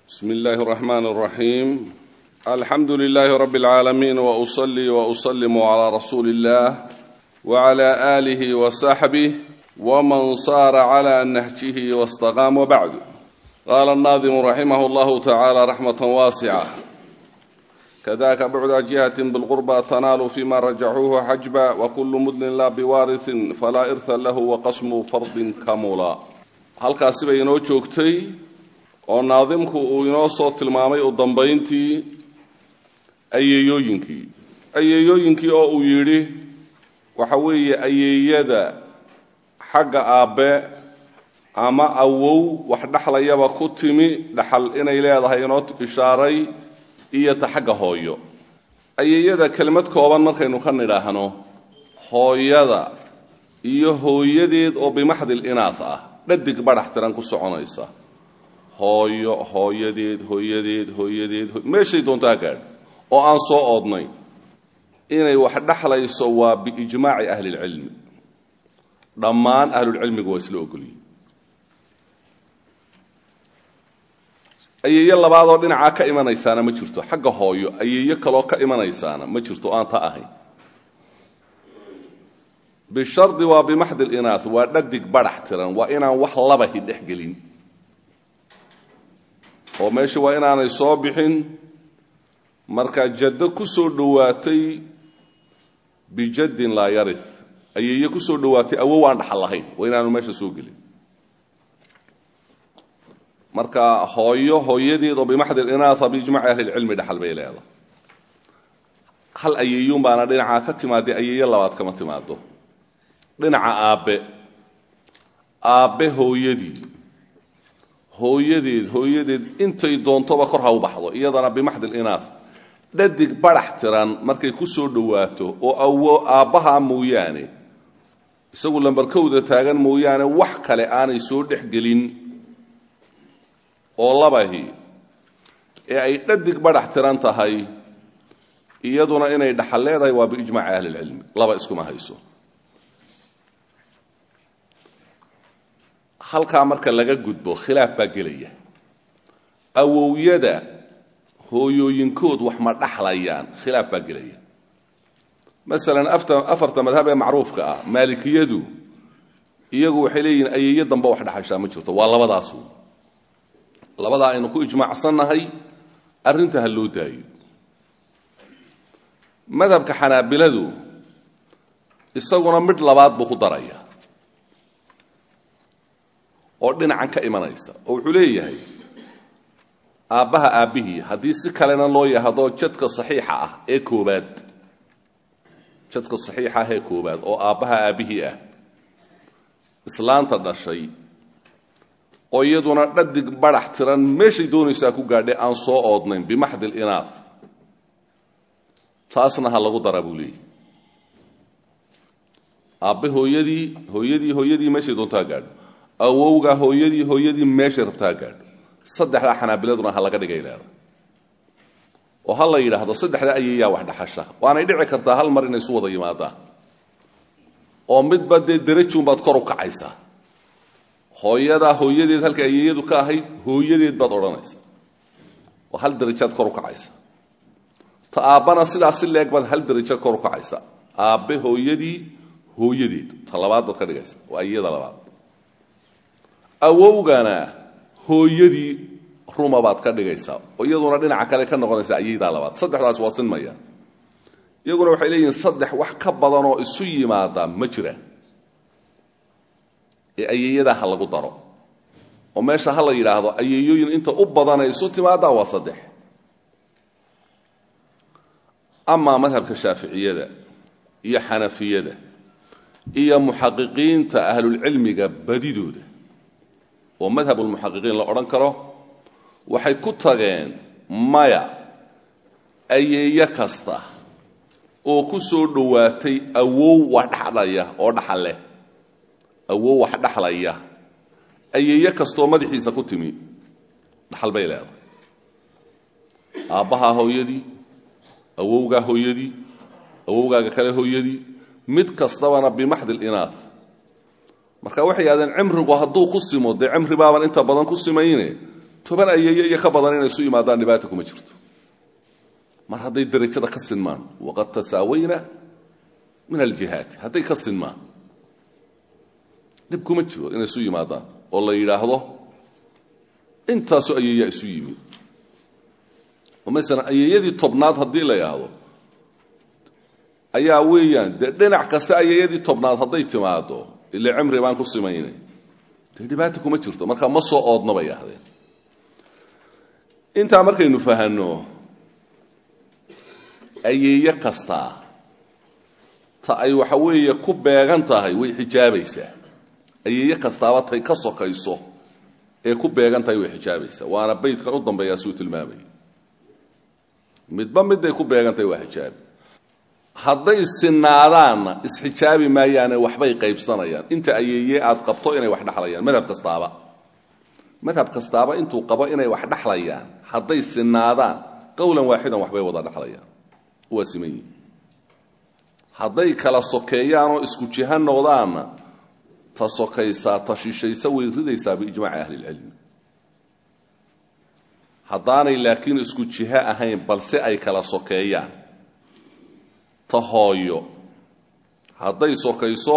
بسم الله الرحمن الرحيم الحمد لله رب العالمين وأصلي وأسلم على رسول الله وعلى آله وصحبه ومن صار على نهجه واستقام وبعد قال الناظم رحمه الله تعالى رحمة واسعة كذاك بعد جهة بالقربى تنال فيما رجعوه حجبا وكل مدن لا بوارث فلا إرث له وقسم فرض كمولا هل كاسبة ينو جوكتي oo naadimku uu inoo soo tilmaamay u dambayntii ayeeyooyinkii ayeeyooyinkii oo uu yidhi waxa weeye ayeeyada xagga aabbe ama awow wax dhexlayaba ku timi dhaxal inay leedahay inoo ishaaray iyo ta xagga hooyo ayeeyada kelimad kooban markaynu ka nidhaahno hooyada iyo hooyadeed oo bimaxdil inaas ah dhadig badhax tiran ku soconaysa hooyo hooyadeed hooyadeed hooyadeed meeshay doontaa gaadh oo aan soo oodnay inay wax dhexlayso waa biijmaaci ahlilcilmi dhammaan ahlulcilmigu waa isla ogolyihin ayeeyo labaadoo dhinacaa ka imanaysaana ma jirto xagga hooyo ayeeyo kaloo ka imanaysaana ma jirto aan ta ahayn bishardi waa bimaxdi linaah waa dhadig badhax tiran waa inaan wax labahi dhex gelin oo meesha waa inaanay soo bixin markaa jaddo ku soo dhowaatay bijaddin laa yarih ayeeye ku soo dhowaatay awow aan dhaxal lahayn waa inaanu meesha soo gelin marka hooyo hooyadeed oo bimaxdi inaaa biijmaci ahlilcilmi dhaxal bay leedahay hal ayeeyuun baana dhinacaa ka timaadee ayeeye labaad kama timaado dhinaca aabbe aabbe hooyadii hooyadeed hooyadeed intay doontoba kor ha u baxdo iyadana bimaxdil inaaf dhadig badhax tiran markay ku soo dhowaato oo awo aabbaha mooyaane isagu lambarkowda taagan mooyaane wax kale aanay soo dhex gelin oo labahi ee ay dhadig badhax tiran tahay iyaduna inay dhaxal leedahay waa biijmaaci ahlilcilmi laba iskuma hayso halkaa marka laga gudbo khilaaf baa gelaya awowyada hooyooyinkood wax ma dhaxlayaan khilaaf baa gelaya masalan afarta madhab ee macruufka ah maalikiyadu iyagu waxay leeyihiin ayeeyo damba wax dhaxashaa ma jirto waa labadaasu labadaa aynu ku ijmaacsannahay arrinta ha loo daayo madhabka xanaabiladu isaguna midh labaad buu ku daraya oo dhinacan ka imanaysa oo wuxuu leeyahay aabbaha aabbihii haddii si kalena loo yahdo jadka saxiixa ah ee koobaad jadka saxiixa ah ee koobaad oo aabbaha aabbihii ah islaanta dhashay oo iyaduna dhadig badhax tiran meeshay doonaysaa ku gaadhay aan soo oodnayn bimaxdil inaaf taasna ha lagu dara buu leeyahy aabbe hooyadii hooyadii hooyadii meeshay doontaa gaadho awowga hooyadii hooyadii meeshay rabtaa gaadho saddexdaa xanaabiladuna ha laga dhigay leeda oo ha la yidhaahdo saddexda ayeeyaa wax dhaxasha waanay dhici kartaa hal mar inay isu wada yimaadaan oo midba dee derajuunbaad kor u kacaysaa hooyadaa hooyadeed halka ayeeyadu ka ahayd hooyadeed baad odhanaysaa oo hal derajaad kor u kacaysa ta aabbana sidaas si leeg baad hal deraja kor u kacaysa aabbe hooyadii hooyadeed ta labaad baad ka dhigaysa waa ayeyada labaad awowgana hooyadii ruma baad ka dhigaysaa oo iyaduna dhinaca kale ka noqonaysa ayaydaa labaad saddexdaas waa sinmaya iyaguna waxay leeyihiin saddex wax ka badanoo isu yimaada ma jiraan ee ayeeyadaa ha lagu daro oo meesha ha la yidhaahdo ayeeyooyin inta u badanay isu timaadaa waa saddex amaa madhabka shaaficiyada iyo xanafiyada iyo muxaqiqiinta ahlulcilmiga badidooda oo madhab ulmuxaqiqiin la odhan karo waxay ku tageen maya ayeeyo kasta oo ku soo dhowaatay awow wax dhexlaya oo dhaxal leh awow wax dhexlaya ayeeyo kastaoo madaxiisa ku timi dhaxal bay leedahay aabbahaa hooyadii awowgaa hooyadii awowgaaga kale hooyadii mid kastabana bimaxdil inaaf marka waxay yidhahdeen cimrigu hadduu ku simo dee cimri baaban inta badan ku simayne toban ayeeye iyo ka badan inay isu yimaadaan dhibaata kuma jirto mar hadday derajada ka sinmaan waqad tasaawayna min aljihaati hadday ka sinmaan dhib kuma jiro inay isu yimaadaan oo la yidhaahdo intaasoo ayeeyaa isu yimi oo masalan ayeeyadii tobnaad haddii la yidhaahdo ayaa weeyaan dee dhinac kasta ayeeyadii tobnaad hadday timaado ile cimri baan ku simaynay dee dhibaata kuma jirto markaa ma soo oodna bay ahdeen intaa markaynu fahanno ayeeye kastaa ta ay waxa weeye ku beegan tahay way xijaabaysaa ayeeye kastaaba tay ka sokayso ee ku beegan tahay way xijaabaysaa waana baydkan u dambeeyaa suu tilmaamaya midba midday ku beegan tahay waa xijaabi hadday sinaadaanna isxijaabi maayaane waxbay qaybsanayaan inta ayeeye aad qabto inay wax dhexlayaan madhab kastaaba madhab kastaaba intuu qabo inay wax dhexlayaan hadday sinaadaan qowlan waaxidan waxbay wada dhexlayaan waa siman yihin hadday kala sokeeyaanoo isku jiha noqdaanna ta sokaysaa ta shishaysa way ridaysaa biijmaaci ahlilcilmi haddaanay laakiin isku jiho ahayn balse ay kala sokeeyaan ta hooyo hadday sokayso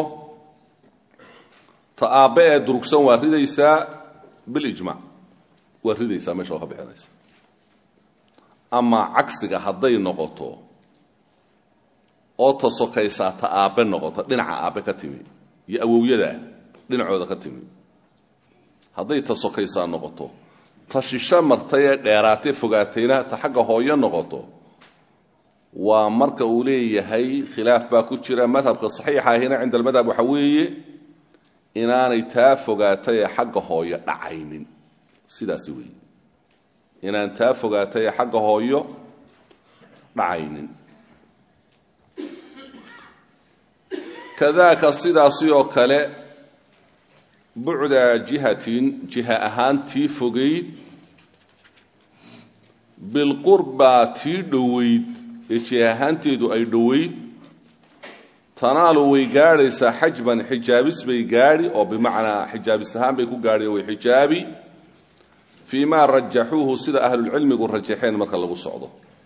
ta aabbe ee durugsan waa ridaysaa bilijmac waa ridaysaa meesha waa ka bixinaysa ama cagsiga hadday noqoto oo ta sokaysaa ta aabbe noqoto dhinaca aabbe ka timi iyo awowyadaa dhinacooda ka timi hadday ta sokaysaa noqoto ta shisho martay ee dheeraatee fogaatayna ta xagga hooyo noqoto waa marka uu leeyahay khilaaf baa ku jira madhabka saxiixa ahina cinda almadhab waxa weeye inaanay taa fogaatay ee xagga hooyo dhacaynin sidaasi weeye inaan taa fogaatay ee xagga hooyo dhacaynin kadaaka sidaasi oo kale bucda jihatin jiha ahaan tii fogayd bilqurbaa tii dhowayd ee jiha ahaanteedu ay dhowayd tanaalu way gaadhaysaa xajban xijaabis bay gaadhi oo bimacnaa xijaabis ahaan bay ku gaadhi oo way xijaabi fii maa rajaxuuhu sida ahlulcilmigu rajaxeen marka lagu socdo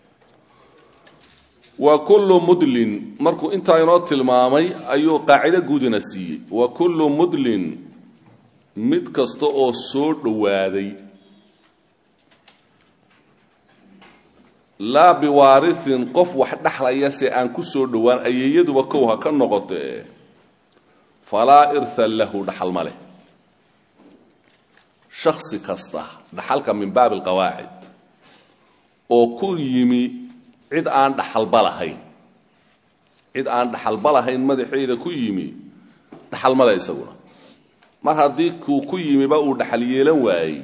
wa kullu mudlin markuu intaa inoo tilmaamay ayuu qaacido guudina siiyey wa kullu mudlin mid kasta oo soo dhowaaday laa biwaariin qof wax dhexlaya se aan ku soo dhowaan ayeeyaduba kow ha ka noqotee falaa irhan lahu dhaxal ma leh shaksi kasta dhaxalka min baabi alqawaacid oo ku yimi cid aan dhaxalba lahayn cid aan dhaxalba lahayn madaxeeda ku yimi dhaxalmada isaguna mar haddii kuu ku yimiba uu dhaxal yeelan waayey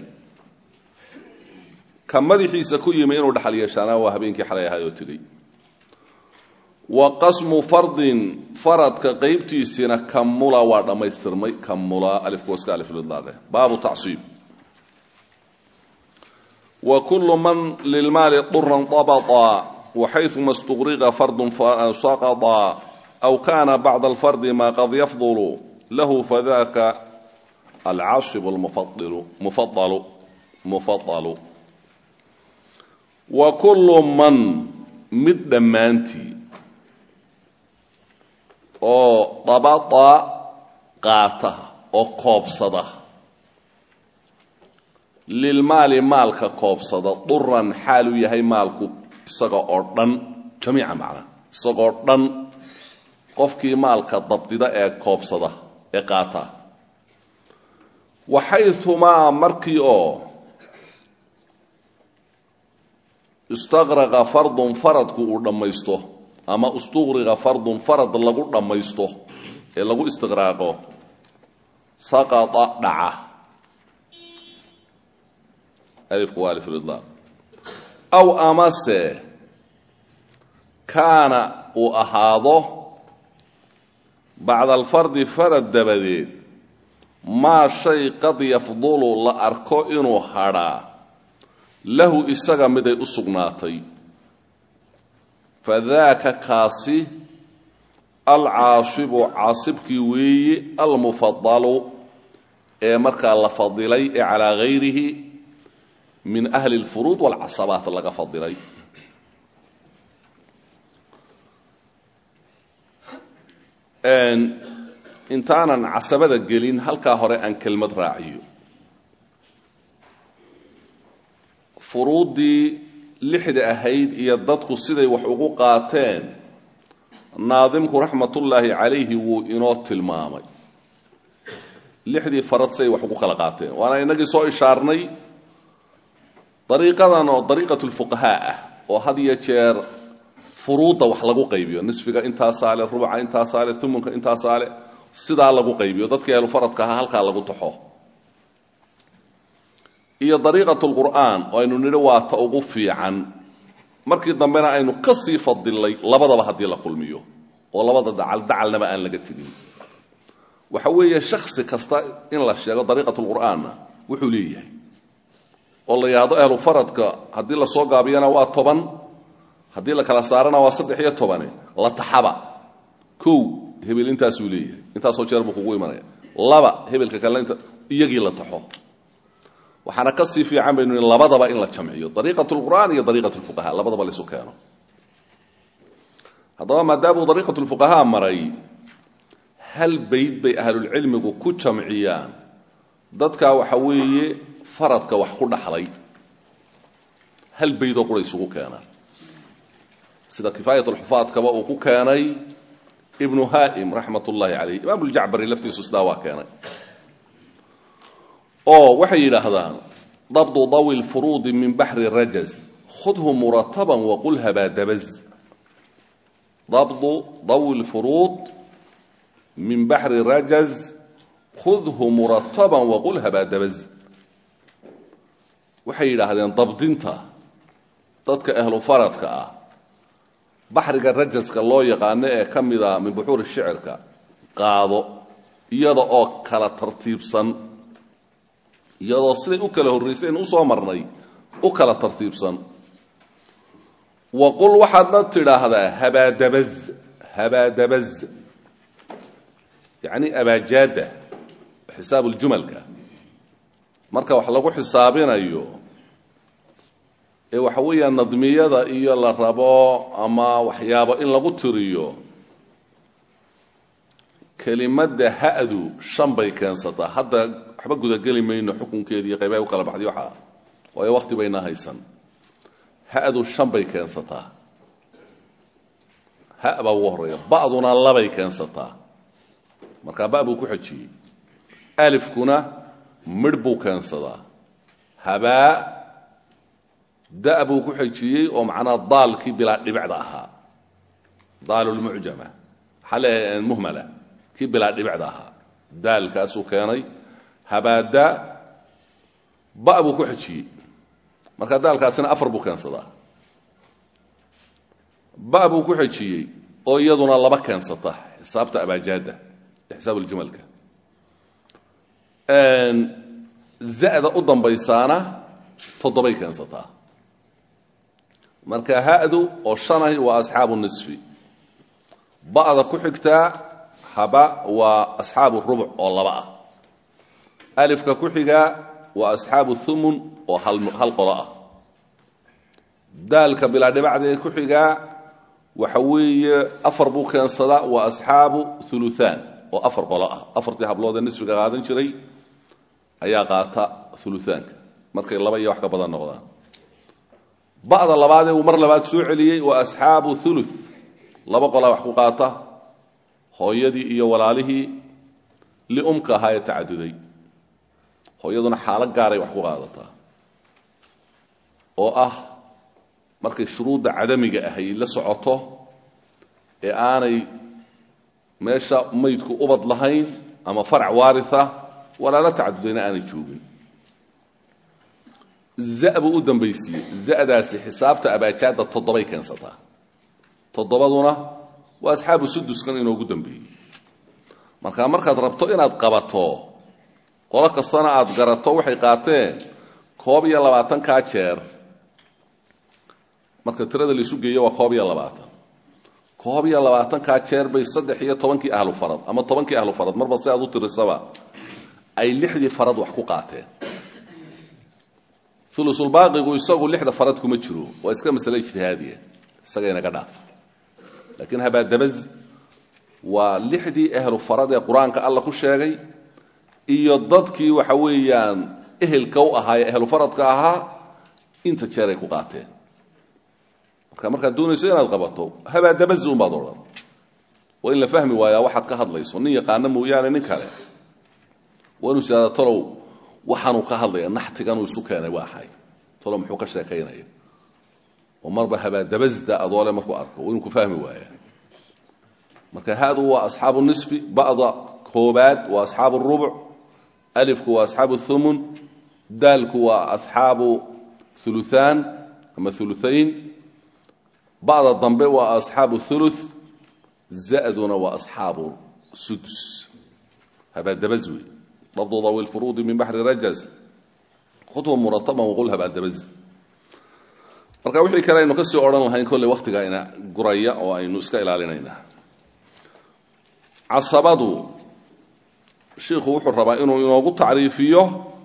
ka madaxiisa ku yimi inuu dhaxal yeeshaana waa habeenkii xalay ahaay oo tegey wa qasmu fardin faradka qaybtiisina kamula waa dhammaystirmay kamula alifkuwaska aliflidlaaqe baabu tacsiib wa kullu man lilmaali duran dabata waxayuma istuqriqa fardun saqata aw kana bacda alfardi ma qad yafdulu lahu fadaka alcaasib lmufadalu mufadalu wa kullu man mid dhammaantii oo dabata qaata oo koobsada lilmaali maalka koobsada duran xaaluu yahay maalku isaga oo dhan jamiica macnaa isagoo dhan qofkii maalka dabdida ee koobsada ee qaata waxayumaa markii oo istaqraqa fardun faradku uu dhammaysto ama istuqriqa fardun farad lagu dhammaysto ee lagu istiqraaqo saqata dhaca alifku waa alifulidlaaq aw amase kaana uu ahaado bacda alfardi farad dabadeed maa shay qad yafdulu la arko inuu hadhaa lahu isaga miday u sugnaatay fadaaka kaasi alcaasibu caasibkii weeye almufadalu ee markaa la fadilay ee calaa hayrihi min ahli lfuruud walcasabaat laga fadilay intaanan casabada gelin halkaa hore aan kelmad raaciyo furuuddii lixda ahayd iyo dadku siday wax ugu qaateen naadimku raxmatullaahi calayhi wuu inoo tilmaamay lixdii farad siday wax ugu kala qaateen waana inagii soo ishaarnay dariiqadan oo dariiqat lfuqahaa ah oo had iyo jeer furuudda wax lagu qaybiyo nisfiga intaasaa le rubuca intaasaa le umunka intaasaa le sidaa lagu qaybiyo dadkii ahlufaradka ahaa halkaa lagu taxo iyo dariiqat lqur'aan oo aynu nidhi waa ta ugu fiican markii dambena aynu ka sii fadilay labadaba haddii la kulmiyo oo labada dacal dacalnaba aan laga tegin waxa weeye shaksi kasta in la sheego dariiqat lqur'aanna wuxuu leeyahay oo la yidhaahdo ahlu faradka haddii lasoo gaabiyana waa toban haddii la kala saarana waa saddex iyo tobane la taxaba kow hebel intaasuu leeyahay intaasoo jeer buu kugu imanaya laba hebelka kalena inta iyagii la taxo waxaana ka sii fiican baynu in labadaba in la jamciyo dariiqat lqur'aan iyo dariiqat lfuqaha labadaba laisu keeno haddaba maadaamuu dariiqat lfuqahaa maray hal bayd bay ahlulcilmigu ku jamciyaan dadkaa waxa weeye faradka wax ku dhaxlay hal baydoo qura isugu keenaan sida kifaayat lxufaadkaba uu ku keenay ibnu haa'im raxmat ullaahi calayh imaam ljacbari laftiisu sidaa waa keenay oo waxay yidhaahdaan dabdu dawi lfuruudi min baxri rajaz khudhu murataban waqul habaadabaz dabdu dawi lfuruud min baxri rajaz khudhu murataban waqul habaadabaz waxay yidhaahdeen dabdinta dadka ahlu faradka ah baxriga rajaska loo yaqaano ee ka mida min buxuuri shicirka qaado iyada oo kala tartiibsan iyadoo siday u kala horrayseen usoo marnay u kala tartiibsan waqul waxaadna tidhaahdaa habaadabaz habaadabaz yacni abaajaada xisaab uljumalka marka wax lagu xisaabinayo ee waxa weeyaan nadmiyada iyo la rabo ama waxyaabo in lagu tiriyo kelimadda ha'du shan bay keensataa hadda waxba gudageli mayno xukunkeedi iyo qaybaha u kala baxday waxaa waayo waqti bayna haysan ha'du shan bay keensataa ha baa ugu horreeya ba'duna labay keensataa markaa ba buu ku xejiyey alifkuna midh buu keensadaa habaa da buu ku xejiyey oo macnaha daalkii bilaa dhibicda ahaa daalulmucjama waxaa leeyahay muhmala kii bilaa dhibicda ahaa daalkaasuu keenay habaada ba buu ku xejiyey marka daalkaasina afar buu keensadaa ba buu ku xejiyey oo iyaduna laba keensata xisaabta abaajaada ee xisaab uljumalka za'da u dambaysaana toddobay keensataa marka ha'du oo shanahi waa asxaabu nisfi ba'da ku xigtaa haba waa asxaabu rubuc oo laba ah alifka ku xigaa waa asxaabu thumun oo hal qolo ah daalka bilaa dhibacdee ku xigaa waxa weeye afar buu keensadaa waa asxaabu uluaan oo afar qolo ah afartii habloodee nisfiga qaadan jiray ayaa qaata uluaanka markay laba iyo wax ka badan noqdaan ba'da labaadee uu mar labaad soo celiyey waa asxaabu ulu laba qolaa wax ku qaata hooyadii iyo walaalihii liumka ahaa ee tacaduday hooyaduna xaalo gaaray wax ku qaadataa oo ah markay shuruudda cadamiga ahay la socoto ee aanay meesha maydku ubad lahayn ama farac waaria walaala tacadudayna aanay joogin za buu u dambaysiiyey zadaasi xisaabta abaajaadda toddobay keensataa toddobaduna waa asxaabu suduskan inoogu dambeeyey marka markaad rabto inaad qabato qolo kastana aad garato waxay qaateen koob iyo labaatankaa jeer marka tirada laisu geeyo waa koob iyo labaatan koob iyo labaatankaa jeer bay saddex iyo tobankii ahlu farad ama tobankii ahlu farad marba si aad u tirisaba ay lixdii farad wax ku qaateen ulusulbaaqigu isagu lixda farad kuma jiro waa iska masale ijtihaadiya isaga inaga dhaaf laakiin habaadabaz waa lixdii ehlu farad ee qur-aanka alla ku sheegay iyo dadkii waxa weeyaan ehelka u ahaa ee ehlu faradka ahaa inta jeer ay ku qaateen marka markaad doonayso inaad qabato habaadabaz unbaad odhan waa in la fahmi waayaa waxaad ka hadlayso nin yaqaano mooyaane nin kale waa inuu siaada talow waxaanuu ka hadlaya naxtiganuu isu keenay waa ahay talow muxuu ka sheekaynaya oo marba habaadabasda adoole markuu arko waa inuu ku fahmi waaya marka haadu waa asxaabu nisfi ba'da koobaad waa asxaabu rubuc alifku waa asxaabu thumun daalku waa asxaabu uluaan ama uluayn ba'da dambe waa asxaabu ulu zaduna waa asxaabu sudus habaadabaz wey dabdu dawi lfuruudi min baxri rajaz khutwa murataba waqul habaadabaz marka wixii kale aynu ka sii odhan lahayn kolley wakhtiga ina guraya oo aynu iska ilaalinayna casabadu shiikhu wuxuu rabaa inuu inoogu tacriifiyo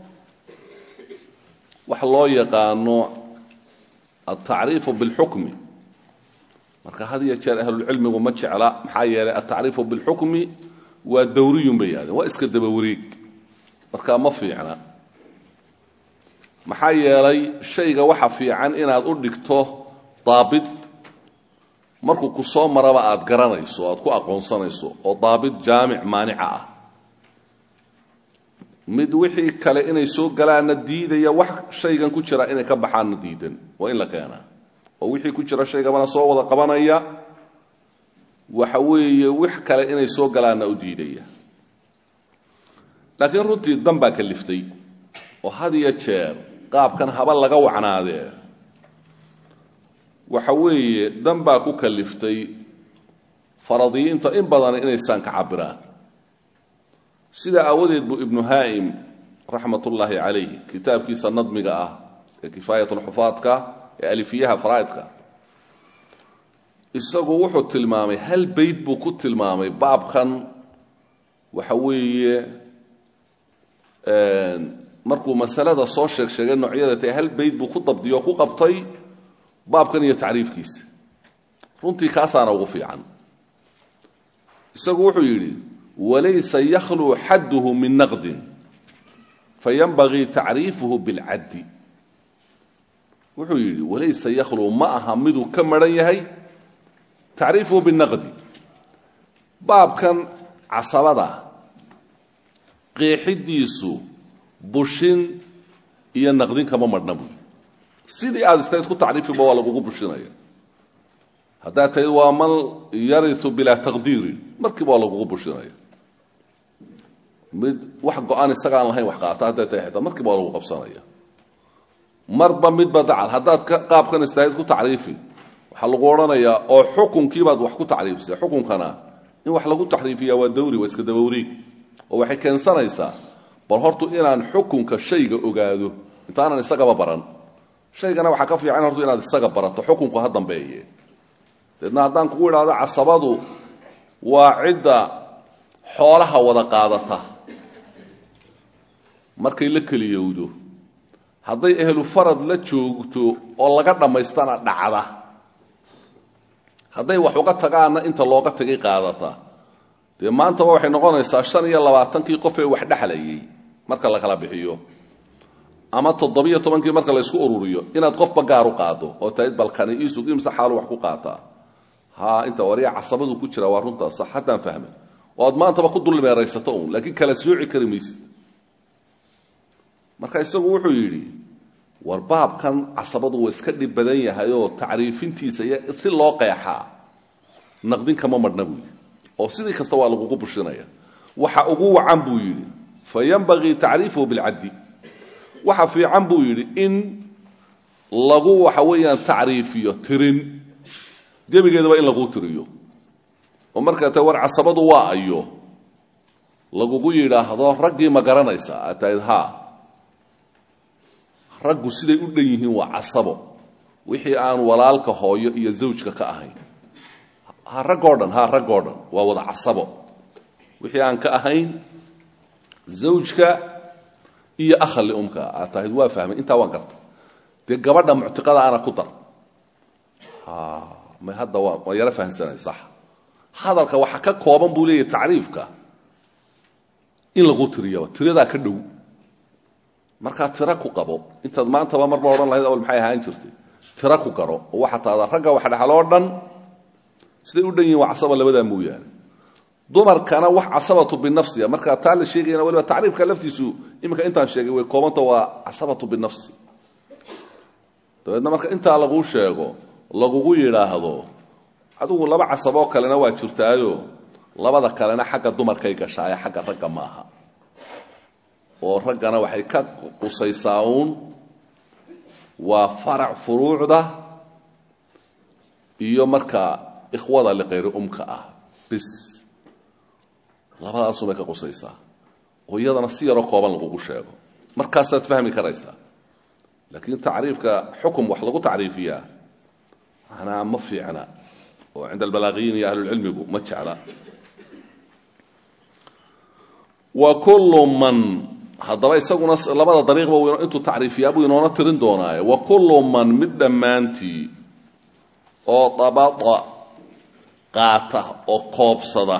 wax loo yaqaano altacriifu bilxukmi marka had iyo jeer ahlulcilmigu ma jecla maxaa yeelay altacriifu bilxukmi waa dawriyun bay yidhahdeen waa iska daba wareeg marka ma fiicna maxaa yeelay shayga waxa fiican inaad u dhigto daabit markuu ku soo maraba aad garanayso o aad ku aqoonsanayso oo daabit jaamic maanica ah mid wixii kale inay soo galaanna diidaya wax shaygan ku jira inay ka baxaanna diidan waa in la keenaa oo wixii ku jira shaygabana soo wada qabanaya waxa weeye wix kale inay soo galaanna u diidaya laakiin runtii dan baa kaliftay oo had iyo jeer qaabkan haba laga wacnaadee waxa weeye dan baa ku kaliftay faradiyiinta in badan inaysaan ka cabiraan sidaa aawadeed buu ibnu haa'im raxmat ullaahi calayh kitaabkiisa nadmiga ah ee kifaayatulxufaadka ee alifiyaha faraa'idka isagu wuxuu tilmaamay hal bayd buu ku tilmaamay baabkan waxa weeye markuu masalada soo sheeg sheegay noocyada tae hal bayd buu ku dabdiyo ku qabtay baabkan iyo tacriifkiisa runtii kaasaana ugu fiican isagu wuxuu yidhi walaysa yakhluu xadduhu min naqdin fayanbagii tacriifuhu bilcaddi wuxuu yidhi walaysa yakhluu ma aha miduu ka maran yahay tacriifuhu binaqdi baabkan casabada qeexidiisu bushin iyo naqdin kama marhna buy sidii aad istayd ku tacriifiba waa lagugu bushinaya haddaad tahayd waa man yariu bilaa taqdiirin markiiba waa lagugu bushinaya mid wax go-aan isagaan lahayn wax qaata hadday tahay xitaa markiiba waa lagu qabsanaya marba midba dacal haddaad qaabkan istahayd ku tacriifi waxaa lagu odhanayaa oo xukunkiibaad wax ku tacriifisay xukunkana in wax lagu taxriifiya waa dawri waa iska dabawriig oo waxay keensanaysaa bal hortu inaan xukunka shayga ogaado intaanan isagaba baran shaygana waxaa ka fiican hortu inaad isaga barato xukunku ha dambeeye deedna haddaan kugu idhaahdo casabadu waa cidda xoolaha wada qaadata markay la keliyowdo hadday ehlu farad la joogto oo laga dhammaystana dhacda hadday wax uga tagaanna inta looga tagay qaadata dee maantaba waxay noqonaysaa shan iyo labaatankii qof ee wax dhexlayay marka la kala bixiyo ama toddobiyo tobankii marka la ysku ururiyo inaad qofba gaar u qaado oo tahayd balkani iisug imse xaalu wax ku qaataa ha inta wariya casabadu ku jira waa runtaas sax haddaan fahmay oo aad maantaba ku dulmeeraysato uun laakiin kala sooci kari maysid marka isagu wuxuu yidhi war baabkan casabadu waa iska dhib badan yahay oo tacriifintiisa iyo si loo qeexaa naqdin kama madhna buu yidhi oo sidii kasta waa lagugu bushinaya waxa ugu wacan buu yidhi fa yanbagii tacriifuhu bilcaddi waxa fiican buu yidhi in lagu waxa weeyaan tacriifiyo tirin gebigeedaba in laguu tiriyo oo markaa ta war casabadu waa ayo lagugu yidhaahdo raggii ma garanaysaa aad tahad haa raggu siday u dhan yihiin waa casabo wixii aan walaalka hooyo iyo zawjka ka ahayn ha raggoo dhan ha raggoo dhan waa wada casabo wixii aan ka ahayn zawjka iyo akhali umka aad tahayd waa fahmay intaa waan garta dee gabadha muctiqada ana ku dar may hadda waa waa yaro fahamsanay sax hadalka waxa ka kooban buu leeyahay tacriifka in lagu tiriyaba tiradaa ka dhow markaa tira ku qabo intaad maantaba marba odhan lahayd awal maxay ahaan jirtay tira ku garo oo waxaa tahda ragga wax dhexaloo dhan siday u dhan yihin waa casaba labadaa mooyaane dumarkana wax casabatu binafsiya markaa taa la sheegayana waliba tacriifka laftiisu iminka intaan sheegay way koobanta waa casabatu binafsi dabeedna marka intaa laguu sheego lagugu yidhaahdo adigu laba casaboo kalena waa jirtaayo labada kalena xagga dumarkay gashaaye xagga ragga maaha oo raggana waxay ka qusaysaa uun waa farac furuucda iyo markaa ikhwada liqayri umka ah bis labadaasubay ka qusaysaa oo iyadana si yaroo kooban lagugu sheego markaasaad fahmi karaysaa laakiin tacriifka xukum wax lagu tacriifiyaa manaa ma fiicna oo cinda albalaaqiyiin iyo ahlulcilmigu ma jecla wa kullu man haddaba isaguna labada dariiqba intuu tacriifiyaa buu inoona tirin doonaaye wa kullu man mid dhammaantii oo dabada qaata oo koobsada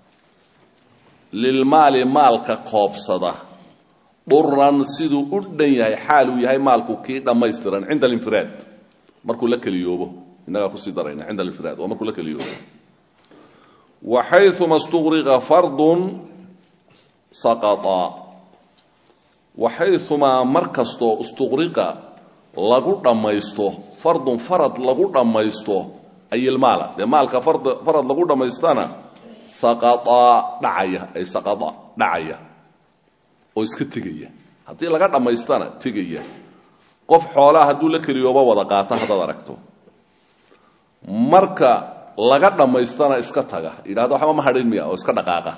lilmaali maalka koobsada dhuran siduu u dhan yahay xaal uu yahay maalku kii dhammaystiran cinda alinfiraad markuu la keliyoobo innagaa kusii darayna cinda alinfiraad waa markuu la keliyoobo waxayuma stuqriqa fardun saqaa waxayumaa mar kastoo istuqriqa lagu dhammaysto fardun farad lagu dhammaysto ayilmaala dee maalka farad lagu dhammaystana saqaa dhacaya ay saqada dhacaya oo iska tegaya haddii laga dhammaystana tegaya qof xoolaha hadduu la keliyooba wada qaata haddaad aragto marka laga dhammaystana iska taga yidhahdo waxba ma hadhin miya oo iska dhaqaaqa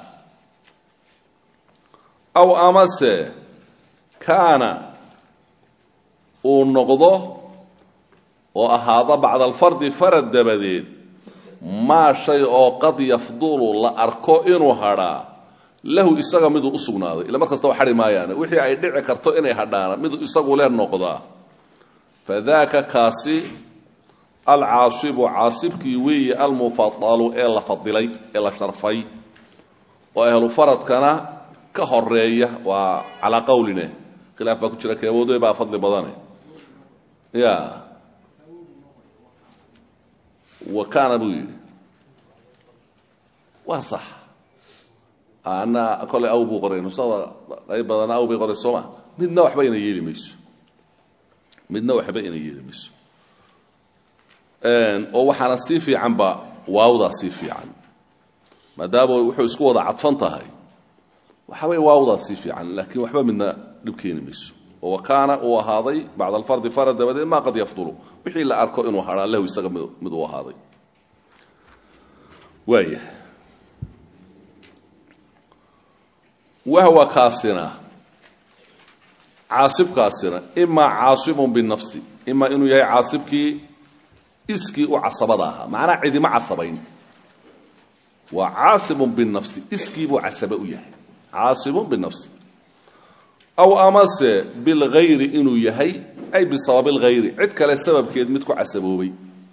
aw amase kaana uu noqdo oo ahaado bacda alfardi farad dabadeed maa shay oo qad yafdulu la arko inuu hadhaa lahu isaga miduu u sugnaaday ila mar kasta wa hadhi maayaane wixii ay dhici karto inay hadhaana miduu isagu le noqdaa fadaaka kaasi alcaasibu caasibkii weeye almufadalu ee la fadilay ee la sharfay oo ahlu faradkana ka horeeya waa calaa qawline khilaaf baa ku jira keeboodoy baa fadli badane ya wa kaana buu yidhi waa sax ana koley aw buu qoray nusada qayb badana aw bay qoray sooma midna waxba ina yeeli mayso midna waxba ina yeeli mayso oo waxaana sii fiicanba waawdaa sii fiican maadaama wuxuu isku wada cadfan tahay waxaway waawdaa sii fiican laakiin waxba midna dhib keeni mayso oo wakaana uu ahaaday bacda alfardi farad dabadeed maa qad yafdulu wixii la arko inuu hadhaa lahu isaga mid uu ahaaday waaya wahwa kaasina caasibkaasina imaa caasibun binafsi imaa inuu yahay caasibkii iskii u casabada ahaa macnaa cidima casabayn waa caasibun binafsi iskii buu casabe u yahay caasibun binafsi aw amase bilghayri inuu yahay ay bisababi lghayri cid kale sababkeed mid ku casaboobay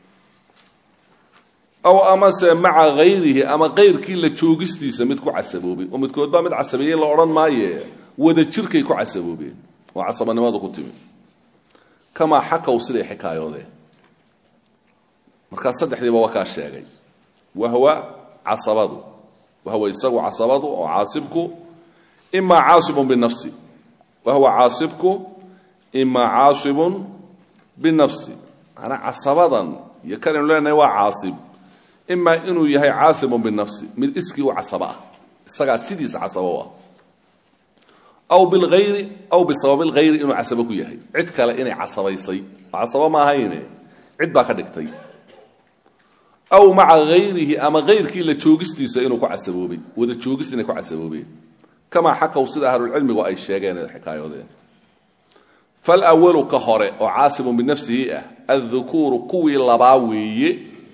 aw amase maca hayrihi ama kayrkii la joogistiisa mid ku casaboobay oo midkood baa mid casabeeyey la odhan maaye wada jirkay ku casaboobeen oo casabanimadu ku timi kamaa xakaw siday xikaayoodeen markaa saddexdiiba waa kaa sheegay wahwa casabadu wahwa isagu casabadu oo caasibku imaa caasibun binafsi wahwa caasibku imaa caasibun binafsi manaa casabadan iyo kanaynu leenahay waa caasib imaa inuu yahay caasibun binafsi mid iskii u casaba ah isagaa sidiisa casabo u ah aw bilhayri aw bisababi lghayri inuu casabo ku yahay cid kale inay casabaysay oo casabo ma ahayne cid baa ka dhigtay aw maca hayrihi ama hayrkii la joogistiisa inuu ku casaboobay wada joogis inay ku casaboobeen kamaa xakaw sida ahlulcilmigu ay sheegeen ee xikaayoodeen falwalu ka hore oo caasibun binafsihi ah addukuuru kuwii labaa weeye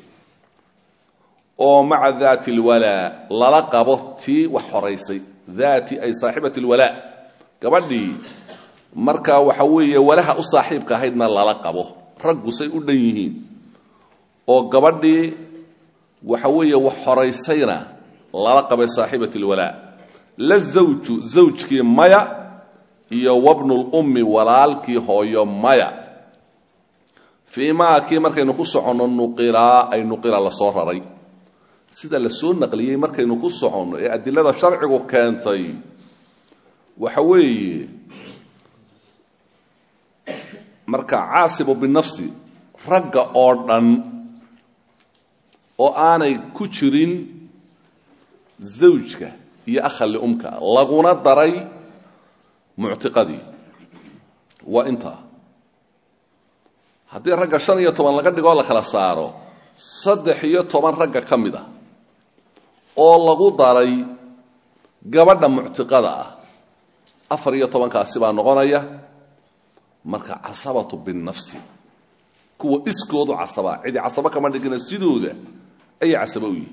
oo maca daati lwalaa lala qabo tii wax horaysay daati ay saaxibati lwalaa gabadhii marka waxa weeye walaha u saaxiibka ahaydna lala qabo raggu say u dhan yihiin oo gabadhii waxa weeye wax horaysayna lala qabay saaxiibat lwalaa la zawju zawjkii maya iyo wabnulummi walaalkii hooyo maya fii maa kii markaynu ku soconno nuqilaa ay nuqila lasoo raray sida la soo naqliyey markaynu ku soconno ee adilada sharcigu keentay waxa weeye marka caasibu binafsi ragga oo dhan oo aanay ku jirin zawjka iyo akha liumka laguna daray muctiqadii waa intaa haddii ragga shan iyo toban laga dhigoo la kala saaro saddex iyo toban ragga ka mid ah oo lagu daray gabadha muctiqada ah afar iyo tobankaasi baa noqonaya marka casabatu binafsi kuwa iskoodu casabaa cidi casabo kama dhigina sidooda ayay casabo u yihin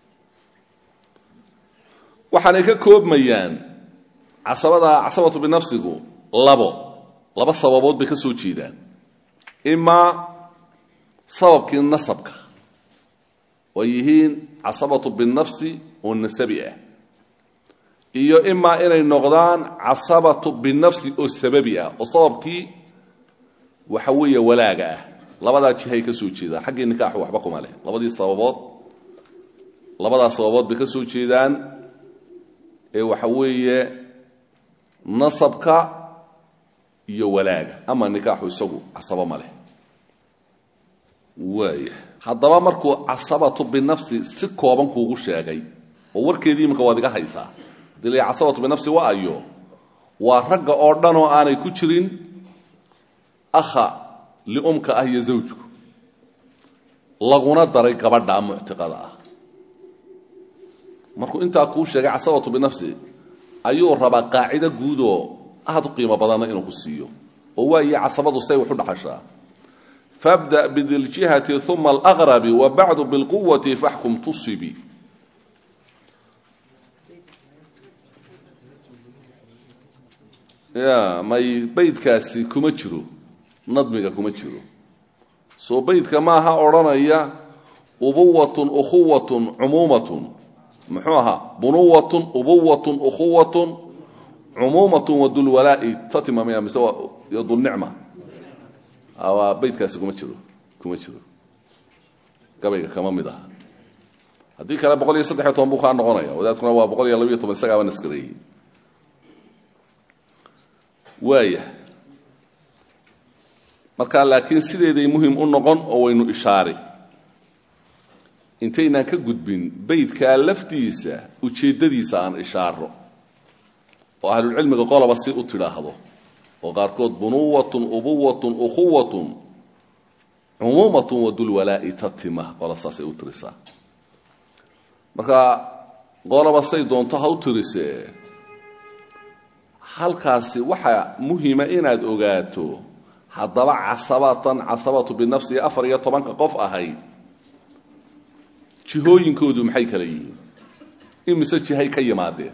waxaanay ka koobmayaan casabada casabatu binafsigu labo laba sababood bay ka soo jeedaan imaa sababkii nasabka oo yihiin casabatu binafsi oo nasabi ah iyo imaa inay noqdaan casabatu binafsi oo sababi ah oo sababkii waxa weeye walaaga ah labadaa jihay ka soo jeedaan xaggii nikaaxu waxba kuma leh labadii sababood labadaa sababood bay ka soo jeedaan ee waxa weeye nasabka iyo walaaga ama nikaaxu isagu casabo ma leh waaya haddaba markuu casabatu binafsi si kooban kuugu sheegay oo warkeedii iminka waad iga haysaa hadii la casabatu binafsi waa ayo waa ragga oo dhan oo aanay ku jirin akha liumka ah iyo zawjku laguna daray gabadha muctiqada ah markuu intaa kuu sheegay casabatu binafsi ayuu rabaa qaacido guud oo aad u qiimo badanna inuu ku siiyo oo waaye casabadu say wax u dhaxashaa fabda bidiljihati uma alaqrabi wa bacdu bilquwati faxkum tusibi ya may baydkaasi kuma jiro nadmiga kuma jiro soo baydka maaha odhanaya ubuwatun ukhuwatun cumuumatun muxuu ahaa bunuwatun ubuwatun ukhuwatun cumuumatun wadulwalaa'i tatimamaya mise iyo dulnicma waa baydkaasi kuma jiro kuma jiro gabayga kama mid aha haddii kale boqol iyo saddexiyo toban buu kaa noqonaya wadaadkuna waa boqol iyo labiyo toban isagaaba naskareeyey waaya marka laakiin sideeday muhim u noqon oo waynu ishaari intaynaan ka gudbin baydkaa laftiisa ujeeddadiisa aan ishaaro oo ahlulcilmiga qoloba si u tidhaahdo oo qaarkood bunuwatun ubuwatun ukhuwatun cumuumatun wadulwalaa'i tatima qola saasay u tirisaa marka qoloba say doonto ha u tirisee halkaasi waxaa muhima inaad ogaato haddaba casabatan casabatu binafsihi afar iyo tobanka qof ahayd jihooyinkoodu maxay kala yihiin imise jihay ka yimaadeen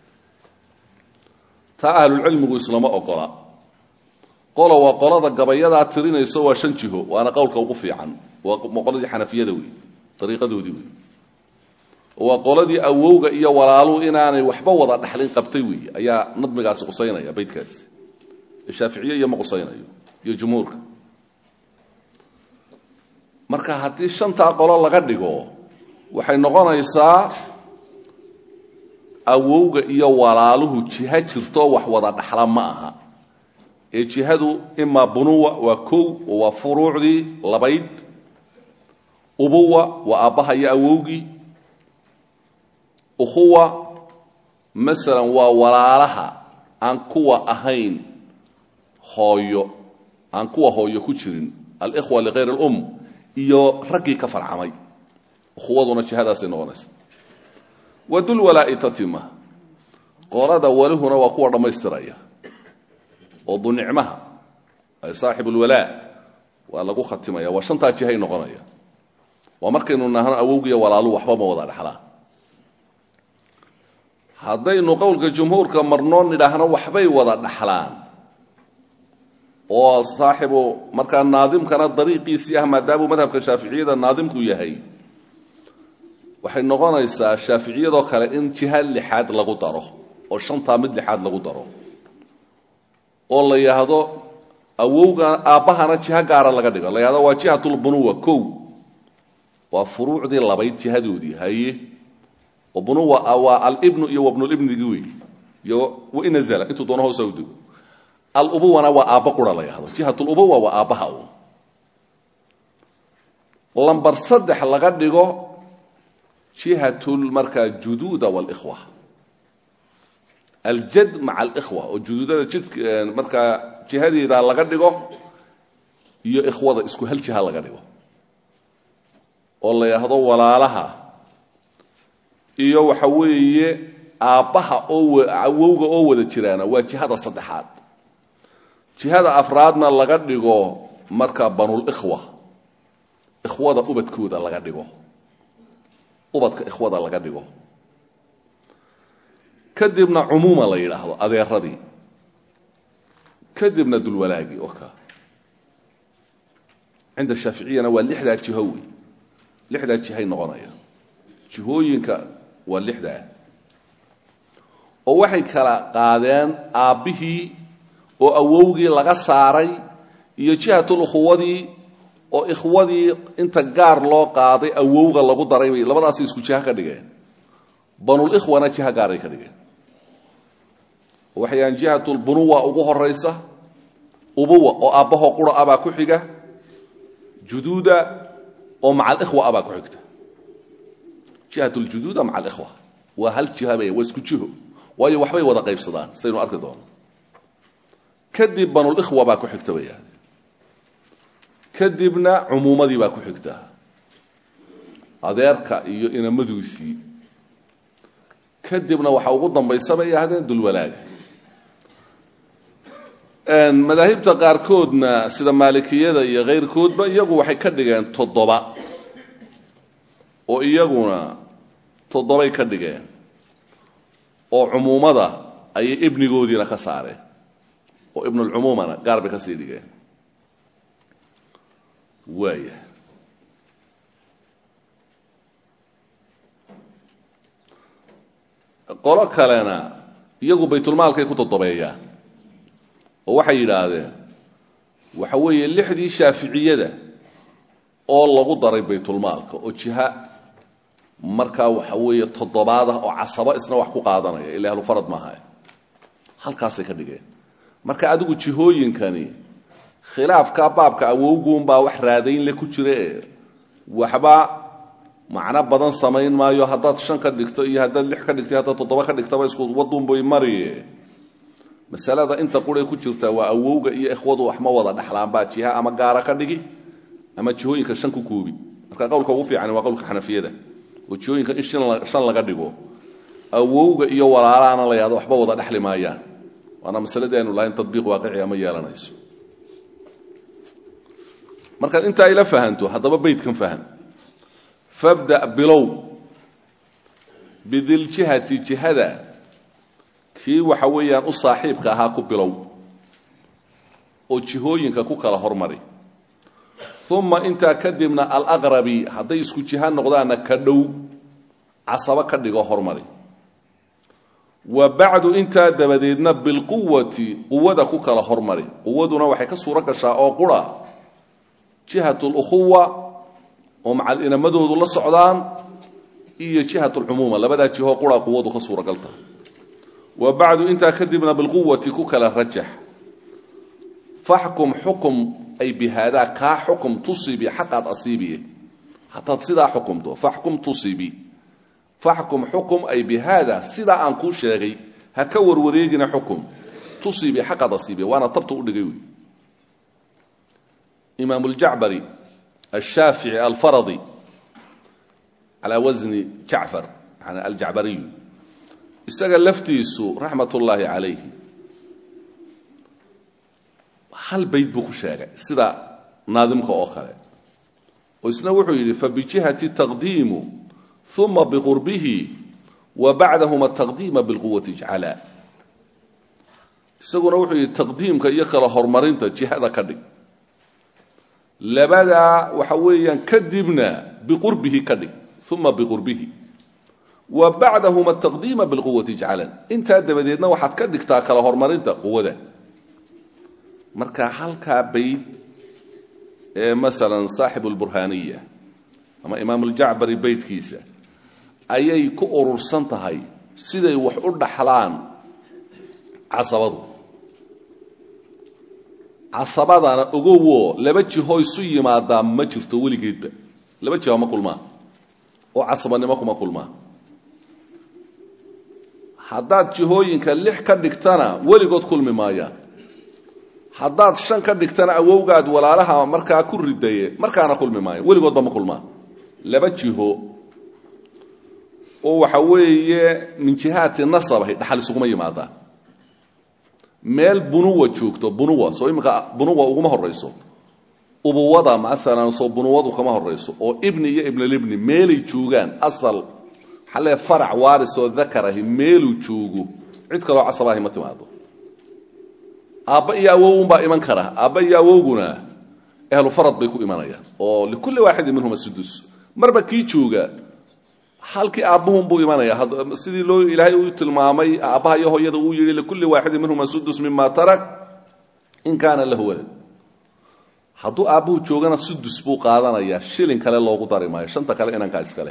taa ahlulcilmigu islama ogola qolo waa qolada gabayadaa tirinayso waa shan jiho waana qowlka ugu fiican waa qoladii xanafiyada wey dariiqadoodii wey waa qoladii awowga iyo walaaluhu inaanay waxba wada dhaxlin qabtay wey ayaa nadmigaasi qusaynaya baydkaasi shaaficiye iyo ma qusaynayo iyo jumhuurka marka haddii shantaa qolo laga dhigo waxay noqonaysaa awowga iyo walaaluhu jiha jirto wax wada dhaxla ma aha ee jihadu imaa bunuwa waa kow oo waa furuucdii labayd ubuwa waa aabbaha iyo awowgii ukhuwa masalan waa walaalaha aan kuwa ahayn hooyo aan kuwa hooyo ku jirin alikhwa ligayr alum iyo raggii ka farcamay ukhuwaduna jihadaasay noqonaysa wadulwalaa'i tatima qolada walihuna waa kuwa dhammaystiraya oo dunicmaha ay saaxib ulwalaa waa lagu khatimaya waa shantaa jihay noqonaya waa markaynu nahno awowgiiyo walaaluhu waxba ma wada dhexlaan haddaynu qowlka jumhuurka marnoo nidhaahno waxbay wada dhaxlaan oo saaxibu markaa naadimkana dariiqiisii ah maadaamuu madhabka shaaficiyada naadimku yahay waxay noqonaysaa shaaficiyadoo kale in jiha lixaad lagu daro oo shantaa mid lixaad lagu daro oo la yidhaahdo awowga aabbahana jiho gaara laga dhigo la yidhahdo waa jihatulbunuwa kow waa furuucdii labayd jihadoodii haye oo bunuwa waa alibnu iyo wabnulibnigii wey iyo wainazala intuu doono hoosa u dego alubuwana waa aabba qura la yidhahdo jihatulubuwa waa aabbaha un lambar saddex laga dhigo jihatul markaa juduuda walikhwa aljad maca alikhwa oo juduudada jidk markaa jihadeeda laga dhigo iyo ikhwada isku hal jiha laga dhigo oo la yidhaahdo walaalaha iyo waxa weeye aabbaha oo awowga oo wada jiraana waa jihada saddexaad jihada afraadna laga dhigo marka banulikhwa ikhwada ubadkooda laga dhigo ubadka ikhwada laga dhigo kadibna cumuuma la yidhaahdo adeeradii kadibna dulwalaagii oo ka cinda shaaficiyana waa lixdaa jiho wey lixdaa jihay noqonaya jihooyinka waa lixdaa oo waxay kala qaadeen aabbihii oo awowgii laga saaray iyo jihatul ukhuwadii oo ikhwadii inta gaar loo qaaday awowga lagu daray bay labadaasi isku jiha ka dhigeen banulikhwana jiha gaaray ka dhigeen waxayaan jihatulbunuwa ugu horaysa ubuwa oo aabbahoo qura abaa ku xiga juduuda oo maca alikhwa abaa ku xigta jihatuljuduuda maca alikhwa waa hal jiha bay waa isku jiho waayo waxbay wada qaybsadaan saynu arki doono kadib banulikhwa baa ku xigta bay yahde kadibna cumuumadii baa ku xigta adeerka iyo inamaduusii kadibna waxa ugu dambaysa bay yidhahdeen dulwalaaga madaahibta qaarkoodna sida maalikiyada iyo kayrkoodba iyagu waxay ka dhigeen toddoba oo iyaguna toddobay ka dhigeen oo cumuumada ayay ibnigoodiina ka saareen oo ibnulcumuumana gaar bay ka sii dhigeen waaya qolo kalena iyagu baytulmaalkay ku todobeeyaan oo waxay yidhaahdeen waxa weeye lixdii shaaficiyada oo lagu daray baytulmaalka oo jiha markaa waxa weeye toddobaad ah oo casabo isna wax ku qaadanaya ila ahlufarad maaha halkaasay ka dhigeen marka adigu jihooyinkani khilaafka baabka awowguunbaa wax raadayn le ku jira ee waxba macno badan samayn maayo haddaad shan ka dhigto iyo haddaad lix ka dhigto haddaad toddoba ka dhigtaba isku waduunbay mariye masalada inta quree ku jirta waa awowga iyo ikhwadu wax ma wada dhexlaanbaa jiha ama gaara ka dhigi ama jihooyinka shan ku koobi marka qowlka ugu fiican waa qowlka xanafiyada oo jihooyinka in shan laga dhigo awowga iyo walaalaana la yahdo waxba wada dhexli maayaan waana masaladii aynu lahayn tadbiiq waaqiciga ma yeelanayso markaad intaa ila fahanto haddaba baydkan faham fabda bilow bidiljihati jihada kii waxa weeyaan u saaxiibka ahaa ku bilow oo jihooyinka ku kala hormari uma intaa kadibna alaqrabi hadday isku jiha noqdaanna ka dhow casabo ka dhigo hormari wa bacdu intaa dabadeedna bilquwati quwada ku kala hormari quwaduna waxay ka suuro gashaa oo qura jihat lukhuwa oo macal inamadoodu la socdaan iyo jihat lcumuuma labadaa jihoo qura quwadu ka suuragalta wa bacdu intaa kadibna bilquwati ku kala rajax faxkum xukum ay bihaadaa kaa xukum tusibi xaqaad asiibiye hadaad sidaa xukumto faxkum tusibi faxkum xukum ay bihaada sidaa aan kuu sheegay ha ka warwareegina xukum tusibi xaqaad asiibiye waana tabta udhigay wey imaam اljacbari الshaafici alfaradi calى wasni jacfar yani aljacbariyu isaga laftiisu raxmat ullaahi calayhi hal bayd buu ku sheegay sida naadimka oo kale oo isna wuxuu yidhi fabijihati taqdiimu uma biqurbihi wa bacdahuma taqdiima bilquwati ijcala isaguna wuxuu yidhi taqdiimka iyo kala horumarinta jihada ka dhig labadaa waxa weeyaan kadibna biqurbihi ka dhig uma biqurbihi wa bacdahuma taqdiima bilquwati ijcalan intaa dabadeedna waxaad ka dhigtaa kala horumarinta quwada marka halkaa bayd ee masalan saaxibu lburhaaniya ama imaamuljacbari beydkiisa ayay ku urursan tahay siday wax u dhaxlaan casabadu casabadana ogowo laba jiho isu yimaadaa ma jirto weligeedba laba jiho ma kulmaa oo casabanimo kuma kulmaa haddaad jihooyinka lix ka dhigtana weligood kulmi maayaan haddaad shan ka dhigtana awowgaad walaalaha markaa ku ridaye markaana kulmi maayo weligoodba ma kulmaa laba jiho oo waxa weeye min jihaati nasabahay dhaxal isuguma yimaadaan meel bunuwa joogto bunuwa soo iminka bunuwa uguma horayso ubuwada masalan soo bunuwadu kama horayso oo ibni iyo ibnalibni meelay joogaan asal xalee farac waaris oo dakar ahi meeluu joogo cid kaloo casabaahi ma timaado aabba iyo awowunbaa iman kara aabba iyo awowguna ahlu farad bay ku imanayaan oo likulli waaxidin minhuma sudus marba kii jooga halkii aabbuhun buu imanaya sidii loo ilaahay uu tilmaamay aabbaha iyo hooyada uu yidhi likulli waaxidin minhuma sudus mima tarak in kaana lahu walad hadduu aabbuhu joogana sudus buu qaadanayaa shilin kale loogu dari maayo shanta kale inankaa iskale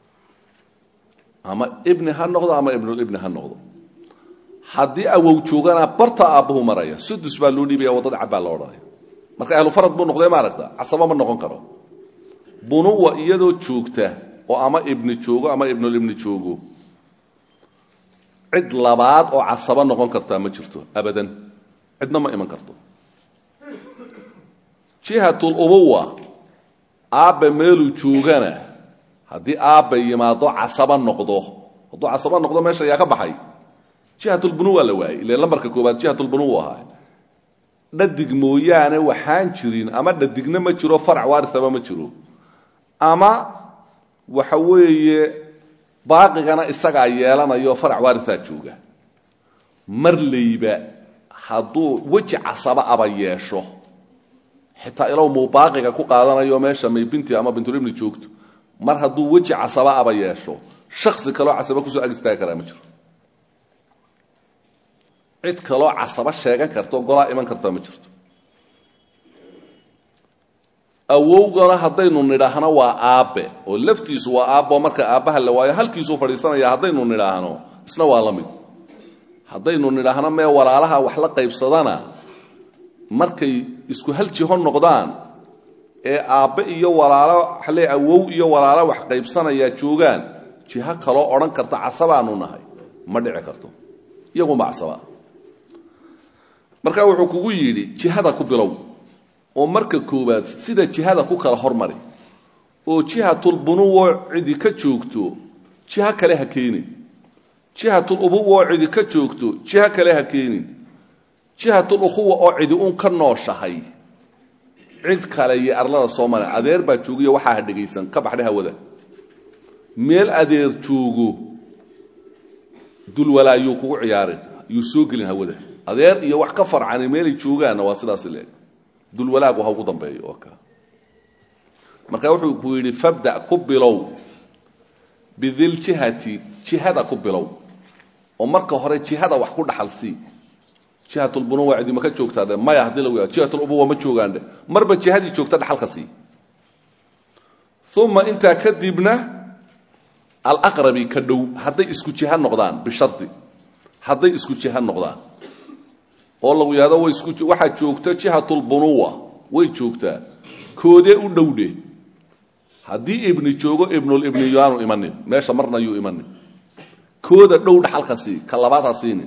ama ibni ha noqdo ama ibnulibni ha noqdo haddii awow joogana barta aabbuhu maraya sudus baa loo dhiibaya waddada cabbaa lo odhanaya marka ahlu farad buu noqdee maaragta casaba ma noqon karo bunuwa iyadoo joogta oo ama ibni joogo ama ibnulibni joogo cid labaad oo casaba noqon kartaa ma jirto abadan cidna ma iman karto jihatul ubuwa aabbe meeluu joogana haddii aabbe yimaado casaba noqdo hadduu casaba noqdo meesha ayaa ka baxay jihatulbunuwa la waayey ile lambarka koobaad jihatulbunuwa ahaa dhadig mooyaane waxaan jirin ama dhadigna ma jiro farac waarisaba ma jiro ama waxa weeye baaqigana isagaa yeelanayo farac waarisaa jooga marlayba hadduu weji casaba aba yeesho xitaa ilow muu baaqiga ku qaadanayo meesha may binti ama bintulibni joogto mar hadduu weji casaba aba yeesho shaksi kaloo casaba kusoo ag istaagi karaa ma jiro cid kaloo casaba sheegan karto golaa iman kartaa ma jirto awowgana haddaynu nidhaahno waa aabbe oo laftiisu waa aabbo marka aabbaha la waayo halkiisuu fadhiisanaya haddaynu nidhaahno isna waa la mid haddaynu nidhaahno mee walaalaha wax la qaybsadana markay isku hal jiho noqdaan ee aabbe iyo walaalo xalee awow iyo walaalo wax qaybsanayaa joogaan jiho kaloo odhan karta casabaanu nahay ma dhici karto iyagunba casabaa marka wuxuu kugu yidhi jihada ku bilow oo marka koowaad sida jihada ku kala hormari oo jihatulbunuwo cidi ka joogto jiho kale ha keenin jihatulubuwa oo cidi ka joogto jiho kale ha keenin jihatulukhuwa oo cidi uun ka nooshahay cid kale iyo arlada soomaaliya adeer baa joogiyo waxaa ha dhegaysan ka baxdhe hawada meel adeer joogo dulwalaa yuu kugu ciyaarin yuu soo gelin hawada adeer iyo wax ka farcani meelay joogaanna waa sidaas leeg dulwalaagu ha ugu dambeeyo oo ka marka wuxuu ku yidhi fabda ku bilow bidiljihati jihada ku bilow oo marka hore jihada wax ku dhaxalsii jihatulbunuwa cidi ma ka joogtaade maya haddii lagu yaado jihatulubuwa ma joogaandhe marba jihadii joogta dhaxalka sii uma intaa kadibna alaqrabi ka dhow hadday isku jiha noqdaan bishardi hadday isku jiha noqdaan oo lagu yahdo way isku waxaa joogta jihatulbunuwa way joogtaa koodee u dhowdhe haddii ibni joogo ibnulibni yaanu imanin meesha marna yuu imanin kooda dhow dhaxalka sii ka labaad ha siinin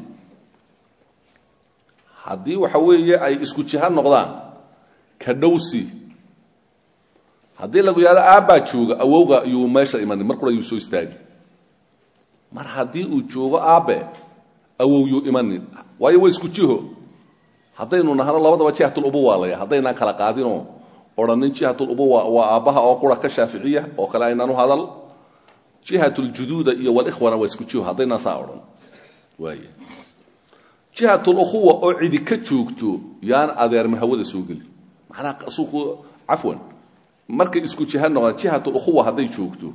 haddii waxa weeye ay isku jiha noqdaan ka dhow sii haddii lagu yahdo aabbaa jooga awowga yuu meesha imanin mar qura yuu soo istaagi mar haddii uu joogo aabbe awow yuu imanin waayo waa isku jiho haddaynu nahno labadaba jihatulubuwa laya haddaynaan kala qaadinoo odhanin jihatulubuwa waa aabbaha oo qura ka shaaficiya oo kale aynaan u hadal jihatuljuduuda iyo walikhwana waa isku jiho haddaynaan saa odhan waay jihatulukhuwa oo cidi ka joogto yaan adeerma hawada soo geli macnaha suuqu cafwan markay isku jiha noqdaan jihatulukhuwa hadday joogto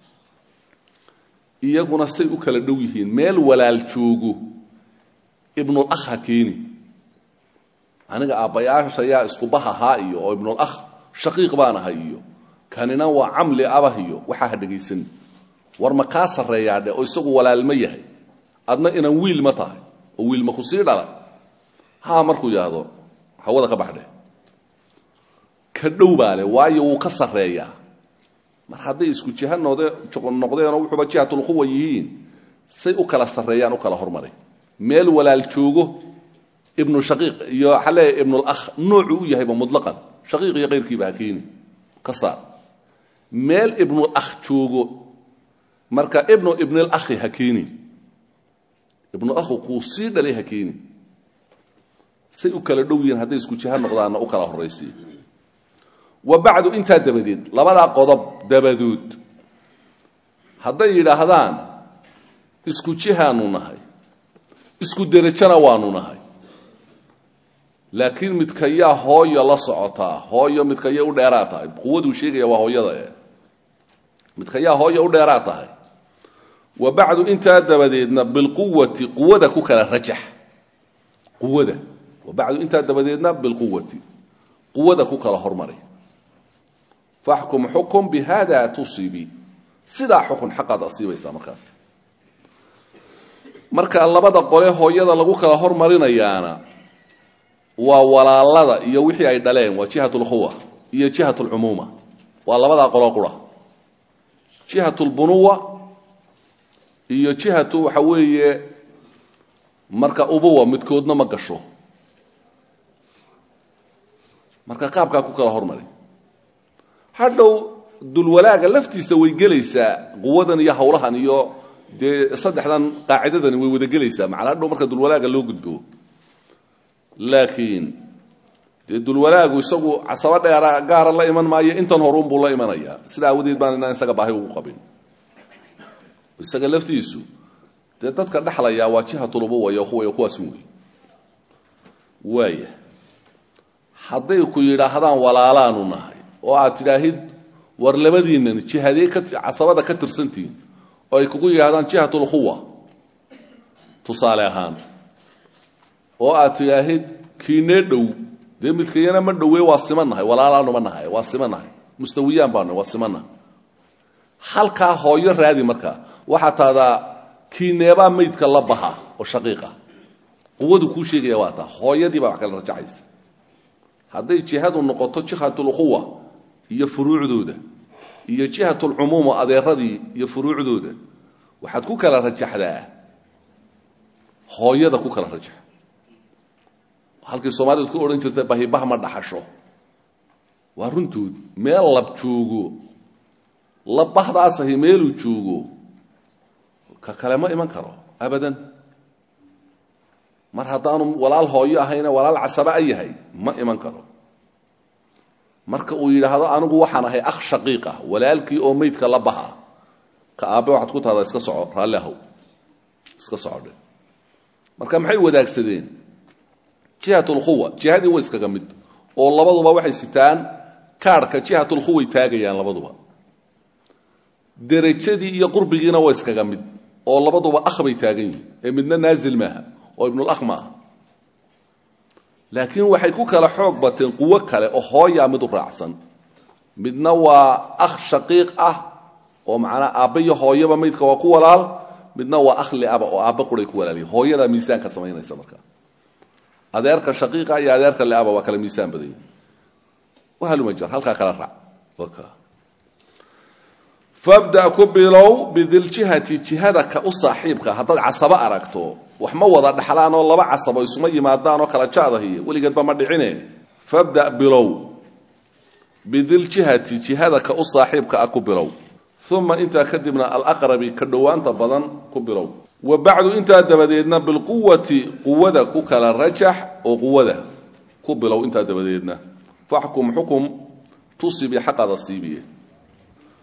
iyaguna say u kala dhow yihiin meel walaal joogo ibnul akh ha keeni aniga aabbayaasha yaa isku bah ahaa iyo oo ibnul akh shaqiiq baan ahay iyo kanina waa camli abah iyo waxaa ha dhegaysan war ma kaa sarreeyaa dhe oo isagu walaalma yahay adna inaan wiil ma tahay oo wiil ma ku sii dhalay haa markuu yidhaahdo hawada ka baxdhe ka dhow baa leh waayo wuu ka sarreeyaa mar hadday isku jiha noode noqdeenoo wuxuuba jihatulquwa yihiin say u kala sarreeyaan u kala hormaray meel walaal joogo ibnu shaqiiq iyo waxaa leeyahay ibnulakh noocuu u yahayba mutlaqan shaqiiq iyo kayrkiiba ha keeni ka saar meel ibnulakh joogo marka ibnu ibnilakhi ha keeni ibnulakhu kuu sii dhalay ha keeni say u kala dhow yihiin hadday isku jiha noqdaanna u kala horraysiy wa bacdu intaa dabadeed labadaa qodob dabadood hadday yidhaahdaan isku jihaanu nahay isku derajona waanu nahay laakiin midkayaa hooyo la socotaa hooyo midkaya u dheeraa tahay quwaduu sheegaya waa hooyada e midkayaa hooyo u dheeraa tahay wa bacdu intaa dabadeedna bilquwati quwada ku kala rajax quwada wa bacdu intaa dabadeedna bilquwati quwada ku kala hormaray faxkum xukum bihada tusibi sidaa xukun xaqaad asiibaysaa markaas marka labada qole hooyada lagu kala hormarinayaana waa walaalada iyo wixii ay dhaleen waa jihat lkhuwa iyo jihat lcumuuma waa labadaa qolo qura jihat lbunuwa iyo jihatu waxa weeye marka ubuwa midkoodna ma gasho marka qaabkaa ku kala hormari hadhow dulwalaaga laftiisa way gelaysaa quwadan iyo hawlahan iyo dee saddexdan qaacidadani way wada gelaysaa macala hadhow marka dulwalaaga loo gudbo laakiin dee dulwalaagu isagu casabo dheera gaara la iman maayo intan horuunbuu la imanaya sida awadeed baan inaan isaga baahi ugu qabin isaga laftiisu dee dadka dhexlayaa waa jihatulubuwa iyo kuwa kuwaasun wey waaya hadday ku yidhaahdaan walaalaanu nahay oo aad tidhaahid war labadiinnan jihadee ka casabada ka tirsantihiin oo ay kugu yidhahdaan jihatulkhuwa tusaale ahaan oo aad tidhaahid kiinee dhow dee midkayana ma dhowe waa simannahay walaalaanuma nahay waa simannahay mustawiyaan baanu waa simannahay halkaa hooyo raadi markaa waxaa taadaa kiineebaa maydka la baha oo shaqiiqa quwadu kuu sheegaya waa taa hooyadii baa wax kala rajacaysa hadday jihadu noqoto jihatulquwa iyo furuucdooda iyo jihatulcumuuma adeeradii iyo furuucdooda waxaad ku kala rajaxdaa hooyada ku kala rajax halkii soomaalidu ku odhan jirta bahibah ma dhaxasho waa runtood meel lab joogo labbahdaasah meeluu joogo ka kale ma iman karo abadan mar haddaanu walaal hooyo ahayna walaal casaba a yahay ma iman karo marka uu yidhaahdo anigu waxaan ahay akh shaqiiq ah walaalkii oo meydka la baha ka aabbe waxaad ku tahdaa iska soco raalli ahow iska socodhe marka maxay wadaagsadeen jihatulquwa jihadii way iskaga mid oo labaduba waxay sitaan kaadhka jihatulquway taagayaan labaduba derajadii iyo qurbigiina waa iskaga mid oo labaduba akh bay taagan yihin ee midna naazil maaha oo ibnulakh maaha laakiin waxay ku kala xoog bateen quwo kale oo hooyaa mid u raacsan midna waa akh shaqiiq ah oo macnaa aabba iyo hooyaba maydka waa ku walaal midna waa akh liaba oo aabba quray ku walaaliya hooyadaa miisaanka samaynaysa markaa adeerka shaqiiqa iyo adeerka liaba waa kala miisaan badan yihin wahalumajar halkaa kala raac fabda ku bilow bidiljihati jihada ka u saaxiibka haddaad casabo aragto wax ma wada dhaxlaan oo laba casabo isuma yimaadaan oo kala jaadahiy weligeedba ma dhicine fabda bilow bidiljihati jihada ka u saaxiibka ah ku bilow uma intaa kadibna alaqrabi ka dhowaanta badan ku bilow wa bacdu intaa dabadeedna bilquwati quwada ku kala rajax oo quwada ku bilow intaa dabadeedna faxkum xukum tusibi xaqada siibiye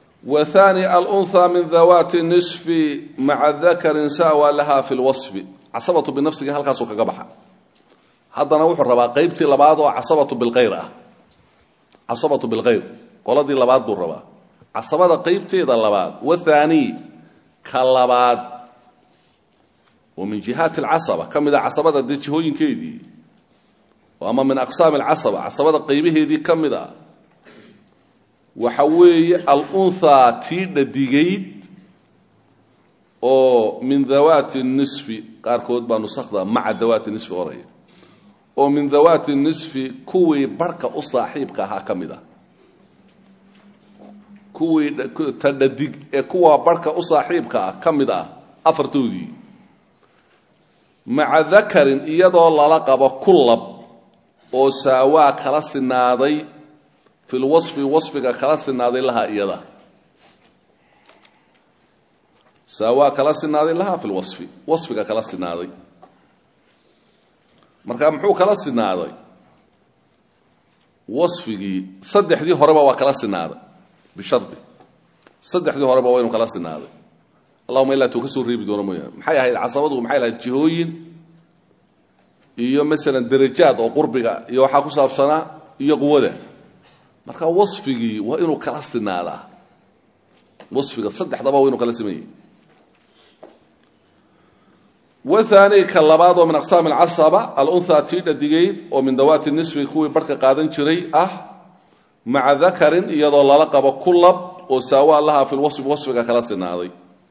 wthani alunha min dawaati nisfi maca dakarin sawa laha fi lwaصfi casabatu binafsiga halkaasuu kaga baxa haddana wuxuu rabaa qaybtii labaad oo casabatu bilkhayr ah casabatu bilkhayr qoladii labaad buu rabaa casabada qaybteeda labaad wathaani ka labaad oo min jihaati alcasaba ka mid a casabada dee jihooyinkeedii ama min aqsaami alcasaba casabada qaybaheedii ka mid a waxa weeye alunhaa tii dhadigayd oo min dawaati nisfi qaarkood baa nusakda maca dawaati nisfi oraya oo min dawaati nisfi kuwii barhka u saaxiibka ahaa ka mid a kuwii ta dhadig ee kuwa barhka u saaxiibka ah ka mid ah afartoodii maca dakarin iyadoo lala qabo kulab oo saawaa kala sinaaday fi lwasfi wasfiga kala sinaaday lahaa iyada saawaa kala sinaaday lahaa fi lwasfi wasfiga kala sinaaday marka muxuu kala sinaaday wasfigii saddexdii horeba waa kala sinaaday bishardi saddexdii horeba waa inu kala sinaaday allahuma ilaa tuu ka soo reebi doono mooyaane maxay ahayd casabadu maxay lahayd jihooyin iyo masalan darajaad oo qurbiga iyo waxaa ku saabsanaa iyo quwada marka wasfigii waa inuu kala sinaadaa wasfiga saddexdaba waa inuu kala simayay waani ka labaad oo min aqsaami alcasaba alunhaa tii dhadigayd oo min dawaati nisfi kuwii barhka qaadan jiray ah maca dakarin iyadoo lala qabo kulab oo saawaa lahaa fi lwasfi wasfiga kala sinaaday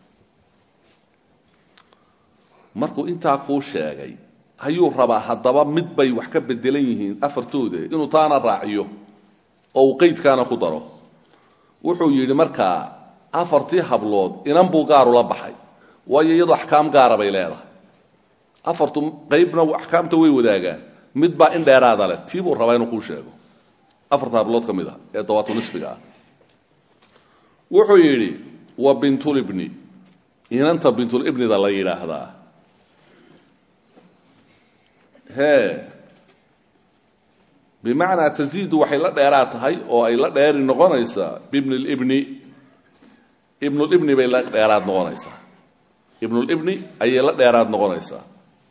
markuu intaa kuu sheegay ayuu rabaa haddaba mid bay wax ka bedelan yihiin afartooda inuu taana raaciyo oo uu qeydkaana ku daro wuxuu yidhi markaa afartii hablood inan buu gaarula baxay waayo iyadoo axkaam gaara bay leedahay afartu qaybna axkaamta way wadaagaan mid baa in dheeraada leh tii buu rabaa inuu kuu sheego afarta hablood ka mid ah ee dawaatu nisfiga ah wuxuu yidhi wa bintulibni inanta bintulibnida la yidhaahdaa hee bimacnaa taziidu waxay la dheeraa tahay oo ay la dheeri noqonaysaa bibni libni ibnulibni bay la dheeraad noqonaysaa ibnulibni ayay la dheeraad noqonaysaa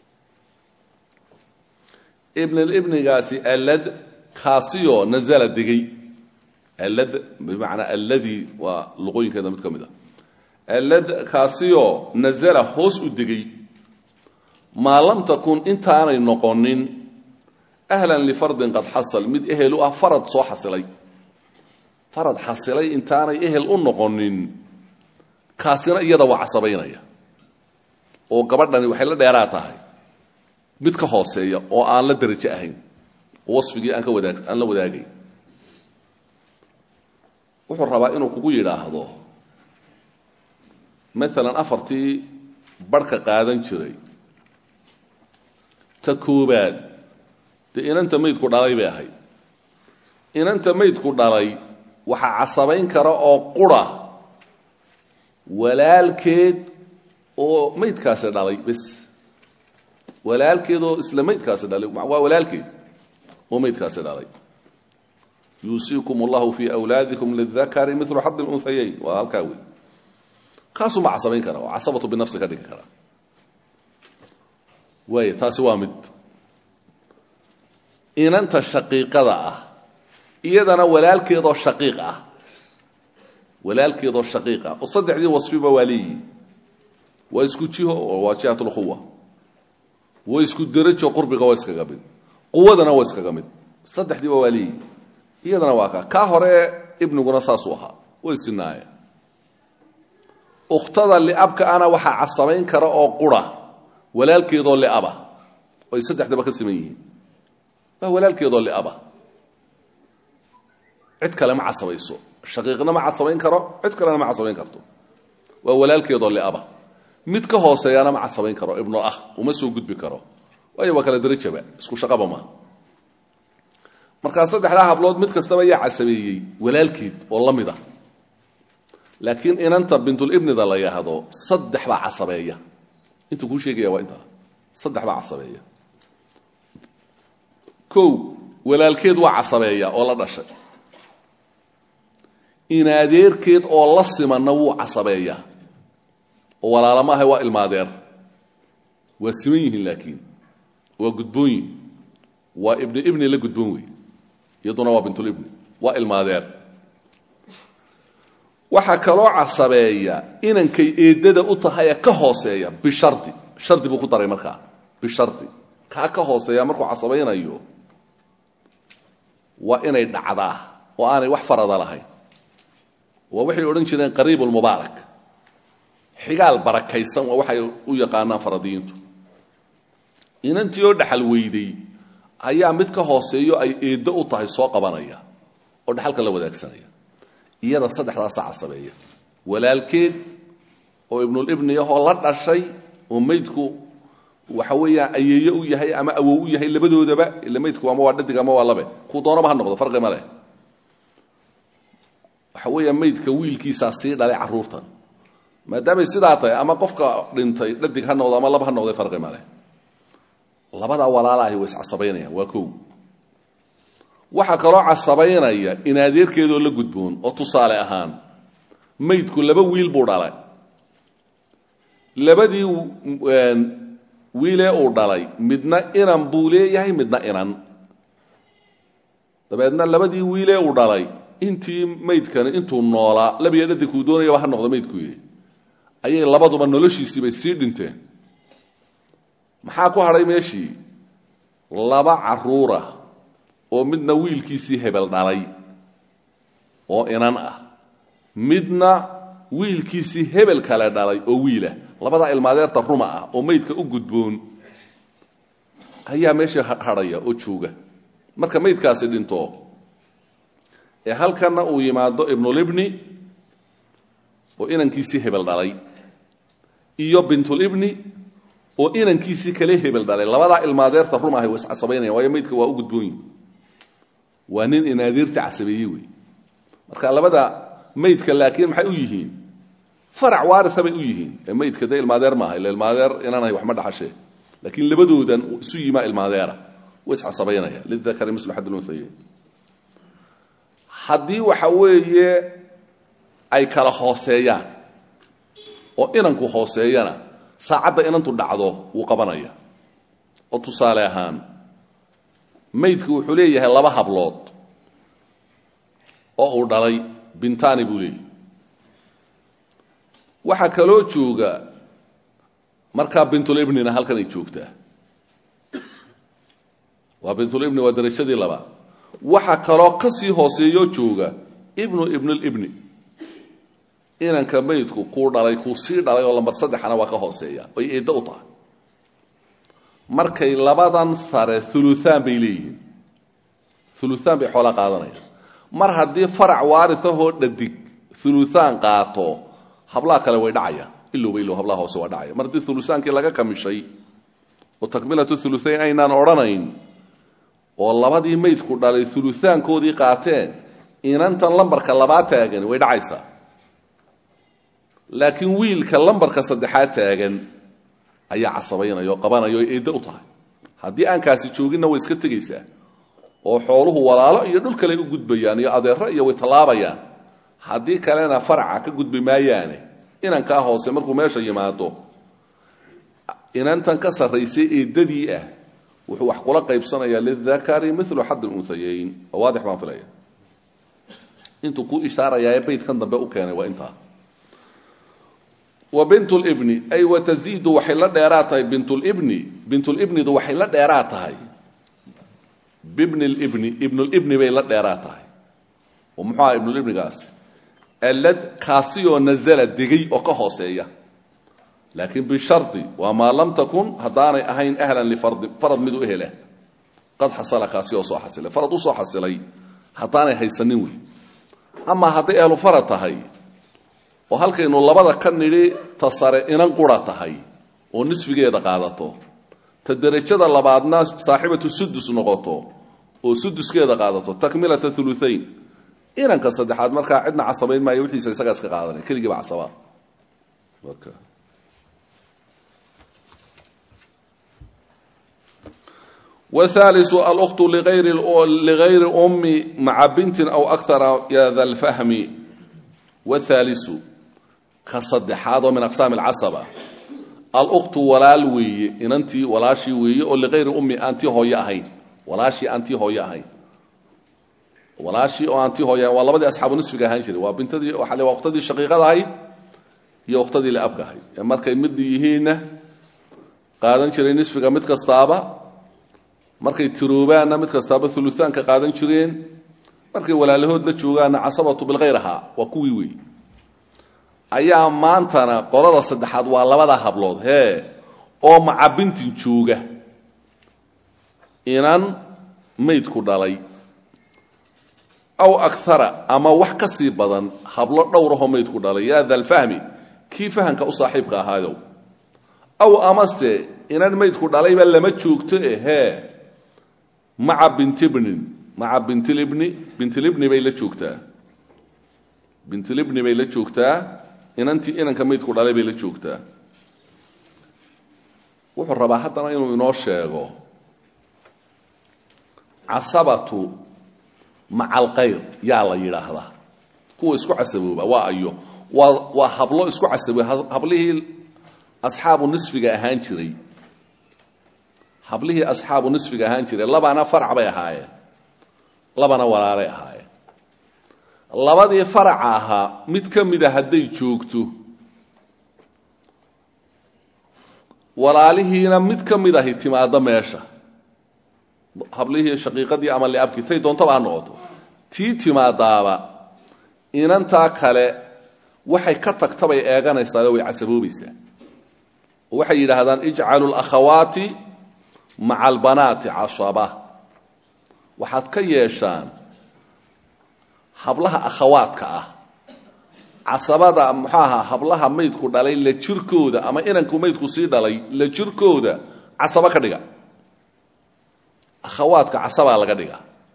ibnulibnigaasi allad kaasiyoo nazala degay allad bimacnaa alladii waa luqooyinkeeda mid ka mid a allad kaasiyoo nazala hoos u degay maa lam takun intaanay noqonin ahlan lifardin qad xasal mid ehel u ah farad soo xasilay farad xasilay intaanay ehel u noqonin kaasina iyada waa casabaynaya oo gabadhani waxay la dheeraa tahay mid ka hooseeya oo aan la derajo ahayn oo wasfigii aan ka wadaag aan la wadaagayn wuxuu rabaa inuu kugu yidhaahdo maalan afartii barhka qaadan jiray ta koobaad dee inanta maydku dhalay bay ahayd inanta maydku dhalay waxaa casabayn kara oo qura walaalkeed oo maydkaasi dhalay bes walaalkeed oo isla maydkaasi dhalay waa walaalkeed oo maydkaasi dhalay yuusiikum allahu fii awlaadikum lidakari milu xadi lunhayayn waa halkaa wey kaasuma casabayn kara oo casabatu binafsi ka dhigi kara waay taasi waa mid inanta shaqiiqada ah iyadana walaalkeedoo shaqiiq ah walaalkeedoo shaqiiq ah oo saddexdii wasfiba waa leeyihi waa isku jiho oo waa jihat lquwa waa isku derajo qurbiga waa iskaga mid quwadana waa iskaga mid saddexdiiba waa leeyihi iyadana waa kaa kaa hore ibniguna saasuu ahaa way sinaaye ukhtada liabka ana waxaa casabayn kara oo qura walaalkeedoo liaba oo ay saddexdaba ka siman yihiin waa walaalkeedoo liaba cid kale ma casabayso shaqiiqna ma casabayn karo cid kalena ma casabayn karto waa walaalkeedoo liaba mid ka hooseeyana ma casabayn karo ibnu ah uma soo gudbi karo waayo waa kala derajaba isku shaqaba maaha markaa saddexdaa hablood mid kastaba yaa casabeeyey walaalkeed oo la mid ah laakiin inanta bintulibnida la yidhaahdo saddex baa casabeeya intuu kuu sheegaya waa intaa saddex baa casabeeya kow walaalkeed waa casabeeya oo la dhashay inadeerkeed oo la simanna wuu casabeeyaa oo walaalama ahay waa ilmaadeer waa siman yihiin laakiin waa gudboon yihin waa ibni ibni la gudboon wey iyaduna waa bintulibni waa ilmaadeer waxaa kaloo casabeeya inankay eedada u tahayee ka hooseeya bishardi shardi buu ku daray markaa bishardi kaa ka hooseeya markuu casabaynayo waa inay dhacdaa oo aanay wax farada lahayn waa waxay odhan jireen qariib lmubaarak xigaal barakaysan waa waxay u yaqaanaan faradiyiintu inantii oo dhaxal weyday ayaa mid ka hooseeyo ay eeddo u tahay soo qabanaya oo dhaxalka la wadaagsanaya iyada saddexdaasa casabeeya walaalkeed oo ibnulibni ahoo la dhashay oo maydku waxa weeyaan ayeeye u yahay ama awow u yahay labadoodaba ila maydku ama waa dhadig ama waa labe kuu doonaba ha noqdo farqi ma leh waxa weeyaa maydka wiilkiisaa sii dhalay carruurtan maadaamay sidaa tahay ama qofka dhintay dhadig ha noqdo ama laba ha noqday farqi ma leh labadaa walaalaahi way iscasabaynayaan waa kow waxaa kaloo casabaynaya in adeerkeedoo la gudboon oo tusaale ahaan maydku laba wiil buu dhalay labadii wiilee uu dhalay midna inan buu leeyahay midna inan dabeedna labadii wiilee uu dhalay intii maydkani intuu noolaa labiya dhadinkuu doonayaba ha noqdo maydkuy ayay labaduba noloshiisiibay sii dhinteen maxaa ku hadhay meeshii laba carruura oo midna wiilkiisii hebel dhalay oo inan ah midna wiilkiisii hebel kale dhalay oo wiilah labadaa ilmaadeerta ruma ah oo maydka u gudboon ayaa meesha hadhaya oo jooga marka maydkaasi dhinto ee halkanna uu yimaado ibnulibni oo inankiisii hebel dhalay iyo bintulibni oo inankiisii kale hebel dhalay labadaa ilmaadeerta rum ahay waa iscasabaynaya waayo maydka waa u gudboonyi waa nin inaadeerta casabeeye wey marka labada maydka laakiin maxay u yihiin farac waaria bay u yihiin ee maydka de ilmaadeer maaha ila ilmaadeer inanahay wax ma dhaxashee laakiin labadoodan isu yimaa ilmaadeera way iscasabaynaya lidakari mislu xad lunhayeyn haddii waxa weeye ay kala hooseeyaan oo inanku hooseeyana saacadda inantu dhacdo wuu qabanaya oo tusaale ahaan maydku wuxuu leeyahay laba hablood oo uu dhalay bintani buu leeyahy waxaa kaloo jooga markaa bintulibnina halkan ay joogtaa waa bintulibni waa darajadii labaad waxaa kaloo ka sii hooseeyoo jooga ibnu ibnulibni inanka maydku kuu dhalay kuu sii dhalay oo lambar saddexana waa ka hooseeya oy eeddo u tahay markay labadan sare uluaan bay leeyihiin uluaan bay xoolaa qaadanayaan mar haddii farac waarisahoo dhadig uluaan qaato hablaha kale way dhacayaan ilowba ilow hablaha hoose waa dhacaya mar haddii ulutaankii laga kamishay oo takmilatu uluayn aynaan odhanayn oo labadii maydku dhalay uluaankoodii qaateen inantan lambarka labaa taagan way dhacaysaa laakiin wiilka lambarka saddexaad taagan ayaa casabaynaya oo qabanaya oo eeddo u tahay haddii aankaasi jooginna way iska tegaysaa oo xooluhu walaalo iyo dhul kale u gudbayaan iyo adeero iyo way tallaabayaan haddii kalena faraca ka gudbi maayaane inankaa hoose markuu meesha yimaado inantan ka sarraysay eeddadii ah wuxuu wax kula qaybsanayaa lidakari milu xad lunhayayn oo waadix baan filaya intuu ku ishaarayaa ee baydkan dambe u keenay waa intaa wa bint libni ay wataziidu waxay la dheeraa tahay bintulibni bintulibnidu waxay la dheeraa tahay bibni libni ibnulibni bay la dheeraa tahay oo muxuu aha ibnulibnigaasi alad kaasiyoo nazala degay oo ka hooseeya laakiin bishardi waa maa lam takun haddaanay ahayn ahlan lifardi farad mid u ehela qad xasala kaasi oo soo xasilay farad u soo xasilay haddaanay haysanin wey amaa hadday ahlu farad tahay oo halkaynu labada ka nidhi ta sare inan qura tahay oo nisfigeeda qaadato ta derajada labaadna saaxibatu sudus noqoto oo suduskeeda qaadato takmilata uluayn inanka saddexaad markaa cidna casabayn maayo wixiisa isagaa iska qaadanaya keligiiba casabaa whaaliu alkhtu ligayri ummi maca bintin aw akara ya da lfahmi whaaliu ka saddexaad oo min aqsaami alcasaba aluktu walaal weeye inantii walaashii weeye oo liqayri ummi aantii hooye ahayn walaashii aantii hooye ahayn walaashii oo aantii hooye ahayn waa labadii asxaabu nisfiga ahaan jiray waa bintadii waxa le waa uktadii shaqiiqada ahayd iyo uktadii liabka ahayd ee markay mid yihiinna qaadan jiray nisfiga mid kastaaba markay tiroobaanna mid kastaaba uluaanka qaadan jireen markay walaalahood la joogaanna casabatu bilkhayr ahaa waa kuwii weeye ayaa maantana qolada saddexaad waa labada hablood hee oo macabintin jooga inan maydku dhalay aw akara ama wax ka sii badan hablo dhowrahoo maydku dhalay yaa dalfahmi kii fahamka u saaxiibka ahaayow aw amase inan maydku dhalayba lama joogto e hee maca bintibnin maca bintilibni bintilibni bay la joogtaa bintilibni bay la joogtaa inantii inanka maydku dhalay bay la joogtaa wuxuu rabaa haddana inuu inoo sheego casabatu maca alkhayr yaa la yidhaahdaa kuwa isku casabooba waa ayo waa waa hablo isku casabooy hablihii asxaabu nisfiga ahaan jiray hablihii asxaabu nisfiga ahaan jiray labana farac bay ahaayeen labana walaalay ahaayeen labadii faraca ahaa mid ka mida hadday joogto walaalihiina mid ka mid ahi timaaddo meesha hablihii shaqiiqadii ama liabkii tay doontaba ha noqoto tii timaadaaba inantaa kale waxay ka tagtabay eeganaysaao way casaboobaysaa oo waxay yidhaahdaan ijcalu lakhawaati maca albanaati casaba waxaad ka yeeshaan hablaha akhawaadka ah casabada muxuu ahaa hablaha maydku dhalay la jirkooda ama inanku maydku sii dhalay la jirkooda casaba ka dhiga akhawaadka casabaa laga dhiga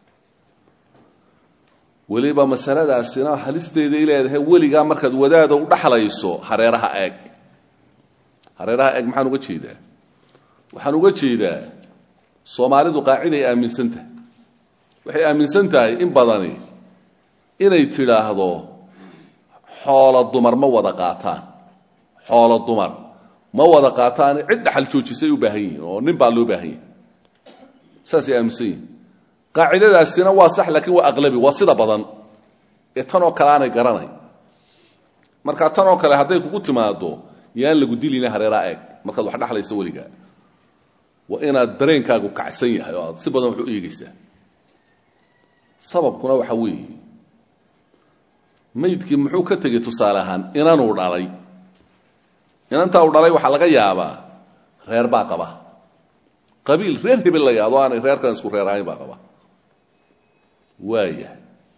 weliba masaladaasina halisteeday leedahay weligaa markaad wadaada u dhaxlayso hareeraha eeg hareeraha eeg maxaan uga jeedaa waxaan uga jeedaa soomaalidu qaaciday aaminsan tahay waxay aaminsan tahay in badani inay tidhaahdo xoolo dumar ma wada qaataan xoolo dumar ma wada qaataane cid dhaxal joojisay u baahan yihiin oo nin baa loo baahan yahi saasay aaminsan yihin qaacidadaasina waa sax laakiin waa aqlabi waa sida badan ee tanoo kale aanay garanay marka tanoo kale hadday kugu timaado yaan lagu dilina hareeraa eeg markaad wax dhexlayso weligaa waa inaad dareenkaagu kacsan yahay oo aad si badan wax u eegaysaa sababkuna waxa weeye maydkii muxuu ka tegey tusaale ahaan inanuu dhalay inantaa uu dhalay waxaa laga yaabaa reer baa qaba qabiil reer hebel la yaado aanay reerkan isku reer ahayn baa qaba waaya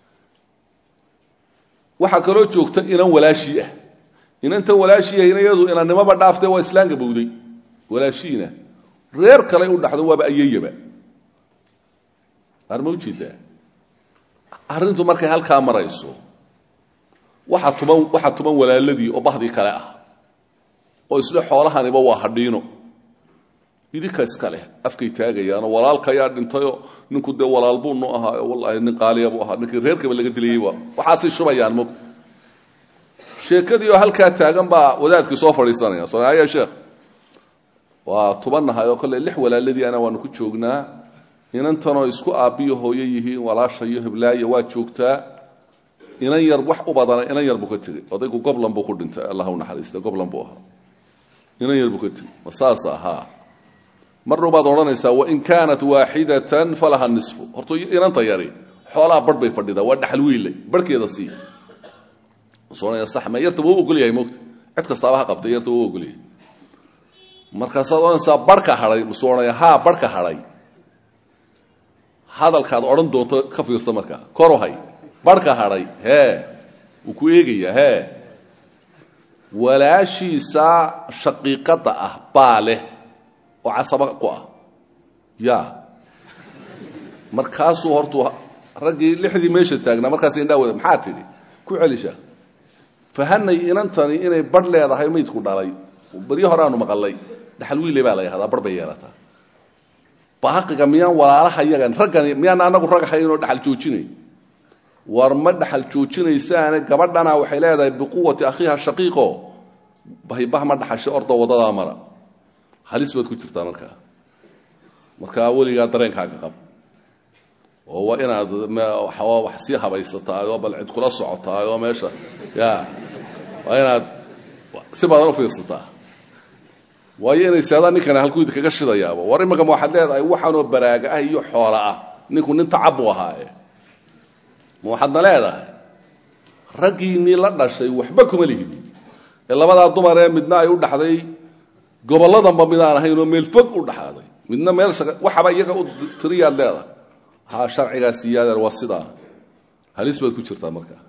waxaa kaloo joogta inan walaashii ah inantan walaashii ahina iyadu inannimoba dhaaftee waa islaamka bowday walaashiina reer kale u dhaxdo waaba ayayaba arma ujeedaa arrintu markay halkaa marayso waxaa tuban waxaa tuban walaaladii oo bahdii kale ah oo isle xoolahaniba waa hadhiino idinka iska leh afkay taagayaanoo walaalkayaa dhintayoo ninku dee walaal buu nu ahaayo wallaahi nin qaaliya buu ahaa ninkii reerkaba laga dilayeyba waxaasay shubayaan mog sheekadii oo halkaa taagan baa wadaadkii soo fadhiisanaya soaya sheekh waa tubannahay oo kolley lix walaaladii ana waanu ku joognaa inantanoo isku aabbiyo hooyo yihiin walaasha iyo heblaaya waa joogtaa inan yar wax u badana inan yar buu ka tegey odaygu goblan buu ku dhintay allah u naxariista goblan buu ahaa inan yar buu ka tegey ma saas ahaa marna baad odhanaysaa wain kaanat waaxidatan falaha nisfu horta inanta yari xoolaha barh bay fadhidaa waa dhaxal wiille barhkeeda sii soonaya sax ma yarta waa u ogol yahay moogta cid kastaaba ha qabtay yarta waa u ogol yahay markaasaad odhanaysaa barhka hadhay musuu odhanaya haa barhka hadhay hadalkaad odhan doonto ka fiirsa markaa korohay barhka hadhay hee wuu ku eegayaa hee walaashiisa shaqiiqadda ah baa leh oo casaba ku ah ya markaasuu hortuu raggii lixdii meesha taagnaa markaas indhaa wada maxaa tidhi ku celisha fahanay inantani inay barh leedahay maydku dhalay baryo horeaanu maqalay dhaxal wiile baa la yahdaa barh bay yeelataa baaqiga miyaan walaalaha yagan raggani miyaan anagu rag haynoo dhaxal joojinay war ma dhaxal joojinaysaane gabadhana waxay leedahay biquwati akhiiha shaqiiqo bahibah ma dhaxashay ordo wadadaa mara halis baad ku jirtaa markaa markaa weligaa dareenkaaga qab oo waa inaad wax sii habaysataay oo bal cid kula socotaay oo meesha ya waa inaad si badan u fiirsataa waayo inay seedaan ninkani halkuu idinkaga shidayaaba war imika ma waxaad leedahay waxaanoo baraaga ah iyo xoola ah ninku nin tacab buu ahaaye ma waxaadna leedahay raggiinnii la dhashay waxba kuma lihid ee labadaa dumar ee midna ay u dhaxday gobolladanba midaan ahayn oo meel fog u dhaxaaday midna meel waxaba iyaga u tiriyaad leedahay ha sharcigaa siiyaadeer waa sidaa halis baad ku jirtaa markaa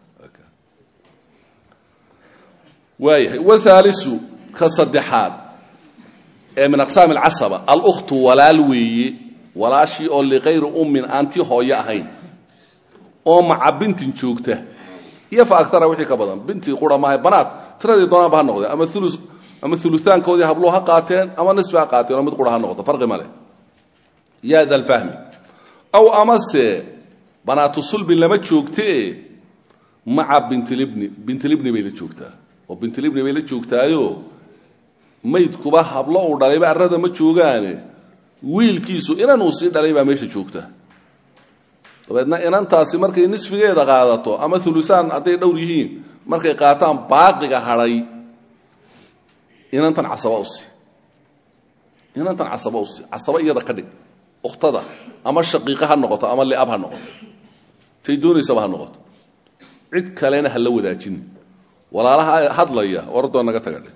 waayahay wathaalisu ka saddexaad ee min aqsaami alcasaba alkhtu walaal weeye walaashii oo likayri ummin aanti hooyo ahayn oo maca bintin joogta iyo fa agtara wixii ka badan bintii qura maaha banaad tiradii doonaanba ha noqdeen ama ulu ama uluaankoodii habluhu ha qaateen ama nisfi ha qaateen oo mid qura ha noqoto farqi ma leh ya da lfahmi aw amase banaatu sulbi lama joogtee maca bintlibni bintlibni bay la joogtaa oo bintlibni bay la joogtaayo maydkuba hablo uu dhalayba arrada ma joogaane wiilkiisu inan uu sii dhalay baa meesha joogta dabeedna inantaasi markay nisfigeeda qaadato ama ulusaan hadday dhowr yihiin markay qaataan baaqiga hadhay inantan casaba usi inantan casaba usi casaba iyada ka dhig ukhtada ama shaqiiqa ha noqoto ama liab ha noqoto tay doonaysaba ha noqoto cid kalena ha la wadaajin walaalaha hadlaya ordoo naga tagadhe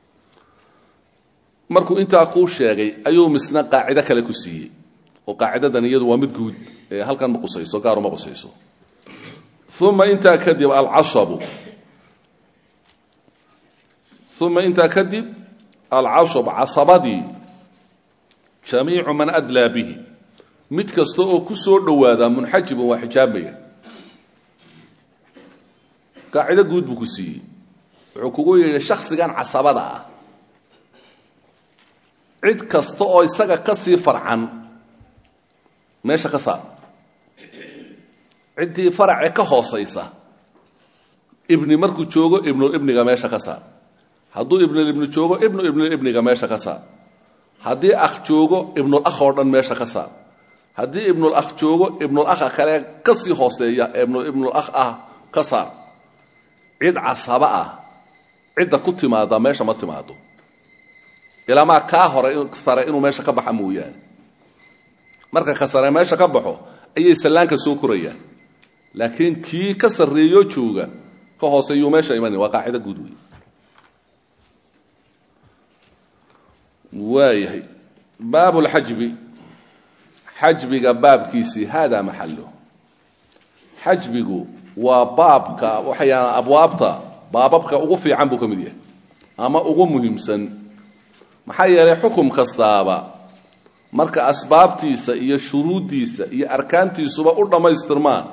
markuu intaa kuu sheegay ayuu misna qaacido kale ku siiyey oo qaacidadan iyadu waa mid guud ee halkan ma qusayso gaaruma qusayso uma intaa kadib alcasabu uma intaa kadib alcasab casabadii jamiicu man adlaa bihi mid kasta oo ku soo dhowaadaa munxajibun waa xijaabmaya qaacido guud buu ku siiyey wuxuu kugu yidhi shaksigan casabada ah cid kasta oo isaga ka sii farcan meesha ka saar ciddii faracee ka hoosaysa ibni markuu joogo ibnulibniga meesha ka saar hadduu ibnulibni joogo ibnu ibnulibniga meesha ka saar haddii akh joogo ibnulakh oo dhan meesha ka saar haddii ibnulakh joogo ibnulakha kale ka sii hooseeya ee ibnulakh ah ka saar cid casaba ah cidda ku timaada meesha ma timaado ilaamaa kaa hore sare inuu meesha ka baxa mooyaane marka ka sare meesha ka baxo ayay sallaanka soo korayaan laakiin kii ka sarreeyoo jooga ka hooseeyuu meesha imanin waa qaacido guud wey waayahay baab lxajbi xajbiga baabkiisii hada maxalo xajbigu waa baabka waxayaan abwaabta baababka ugu fiican buu ka mid yahay ama ugu muhiimsan maxaa yeelay xukum kastaaba marka asbaabtiisa iyo shuruuddiisa iyo arkaantiisuba u dhammaystirmaan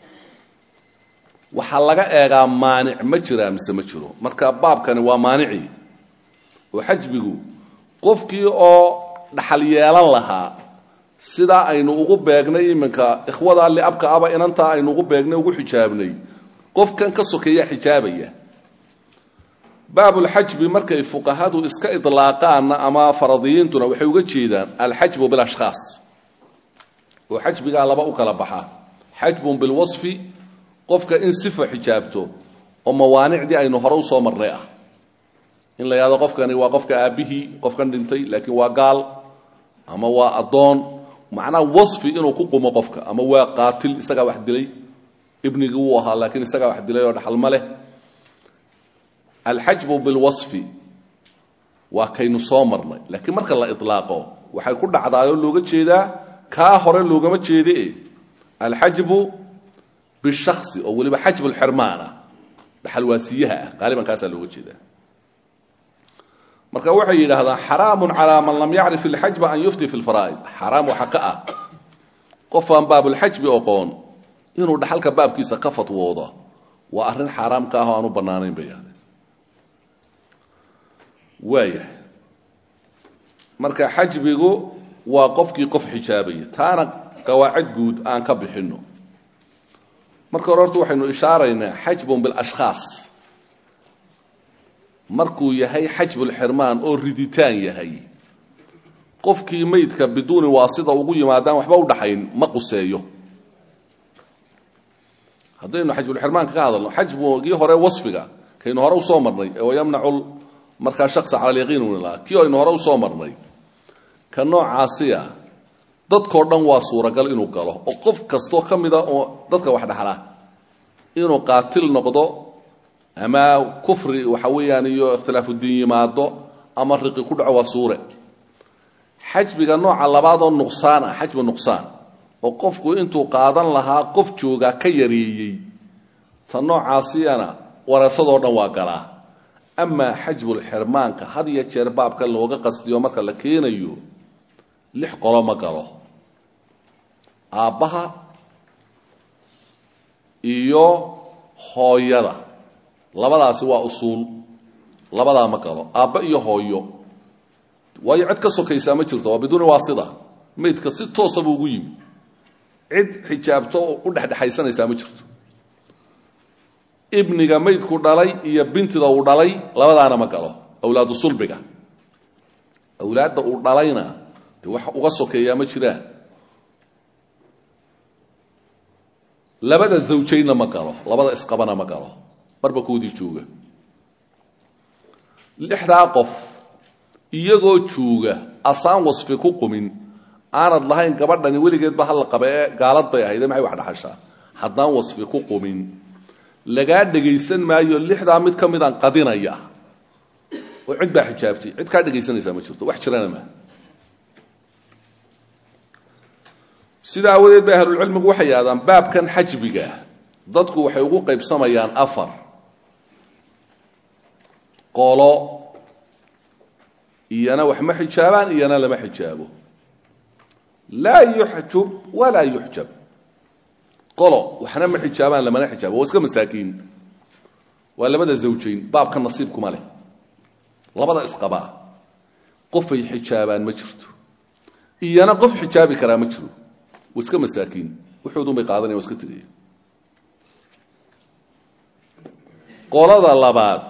waxaa laga eegaa maanic ma jiraa mise ma jiro marka baabkani waa maanicii oo xajbigu qofkii oo dhaxal yeelan lahaa sidaa aynu ugu beegnay iminka ikhwada liabka aba inantaa aynu ugu beegnay ugu xijaabnay qofkan ka sokeeya xijaabaya baabulxajbi markay fuqahadu iska idlaaqaanna ama faradiyiintuna waxay uga jeedaan alxajbu bilashkhaas oo xajbigaa laba u kala baxa xajbun bilwasfi qofka in sifa xijaabto oo mawaanicdii aynu hore usoo marnay ah in la yahdo qofkani waa qofka aabbihii qofkan dhintay laakiin waa gaal ama waa addoon macnaha wasfi inuu ku qumo qofka ama waa qaatil isagaa wax dilay ibnigii wuu ahaa laakiin isagaa wax dilay oo dhaxal ma leh alxajbu bilwasfi waa kaynu soo marnay laakiin marka la ilaaqo waxay ku dhacdaayoo looga jeedaa kaa hore loogama jeede alxajbu bishasi oo weliba xajbu lxirmaan ah dhaxalwaasiyaha ah qaaliban kaasaa looga jeedaa marka waxay yidhaahdaan xaraamun calaa man lam yacrif ilxajba an yufti fi lfaraa'id xaraam waxaa ka ah qof aan baabulxajbi oqoon inuu dhaxalka baabkiisa ka fatwoodo waa arrin xaaraam ka ah oo aan u bannaanayn bay yahdeen waayahay marka xajbigu waa qofkii qof xijaabaya taana qawaacid guud aan ka bixinno marka hore horta waxaynu ishaaraynaa xajbun bilashkhaas markuu yahay xajbulxirmaan oo riditaan yahay qofkii meydka biduuni waasida ugu yimaadaan waxba u dhaxayn ma quseeyo haddaynu xajbulxirmaanka ka hadalno xajbugii hore wasfiga kaynu hore usoo marnay ee wayamnacu markaa shaksa cala alyaqiin unilaa kii aynu hore usoo marnay ka noocaasiya dadkao dhan waa suuragal inuu galo oo qof kastoo ka mida oo dadka wax dhaxla inuu qaatil noqdo ama kufri waxa weeyaan iyo ikhtilaafudiin yimaado ama riqi ku dhaco waa suure xajbiga nooca labaadoo nuqsaan ah xajbu nuqsaan oo qofku intuu qaadan lahaa qof joogaa ka yareeyey ta noocaasiyana wareesadoo dhan waa galaa amaa xajbulxirmaanka had iyo jeer baabka looga qastiyo marka la keenayo lix qolo ma galo aabbaha iyo hooyada labadaasi waa usuul labadaa ma galo aabba iyo hooyo waayo cid ka sokaysaa ma jirto waa biduuni waasida maydka si toosa buu ugu yimi cid xijaabto oo u dhexdhexaysanaysaa ma jirto ibniga maydku dhalay iyo bintida uu dhalay labadaana ma galo awlaadu sulbiga awlaadda uu dhalayna dee wax uga sokeeyaa ma jiraan labada zawjaynna ma galo labada isqabana ma galo marba koodii jooga lixdaa qof iyagoo jooga asaan wasfi ku qumin aanad lahayn gabadhani weligeedba halla qaba ee gaalad bay ahayd maxay wax dhaxashaa haddaan wasfi ku qumin lagaa dhegaysan maayo lixdaa mid ka midaan qadinaya oo cid baa xijaabtay cid kaa dhegaysanaysaa ma jirto wax jirana maa sida aawadeed bay ahlulcilmigu waxay yidhahdaan baabkan xajbiga dadku waxay ugu qaybsamayaan afar qolo iyana wax ma xijaabaan iyana lama xijaabo laa yuxjub walaa yuxjab qolo waxna ma xijaabaan lamana xijaabo waa iska masaakiin waa labada zawjayn baabka nasiibkuma leh labada isqabaa qofay xijaabaan ma jirto iyana qof xijaabi karaa ma jiro waa iska masaakiin wuxuudun bay qaadanaya waa iska tegaya qolada labaad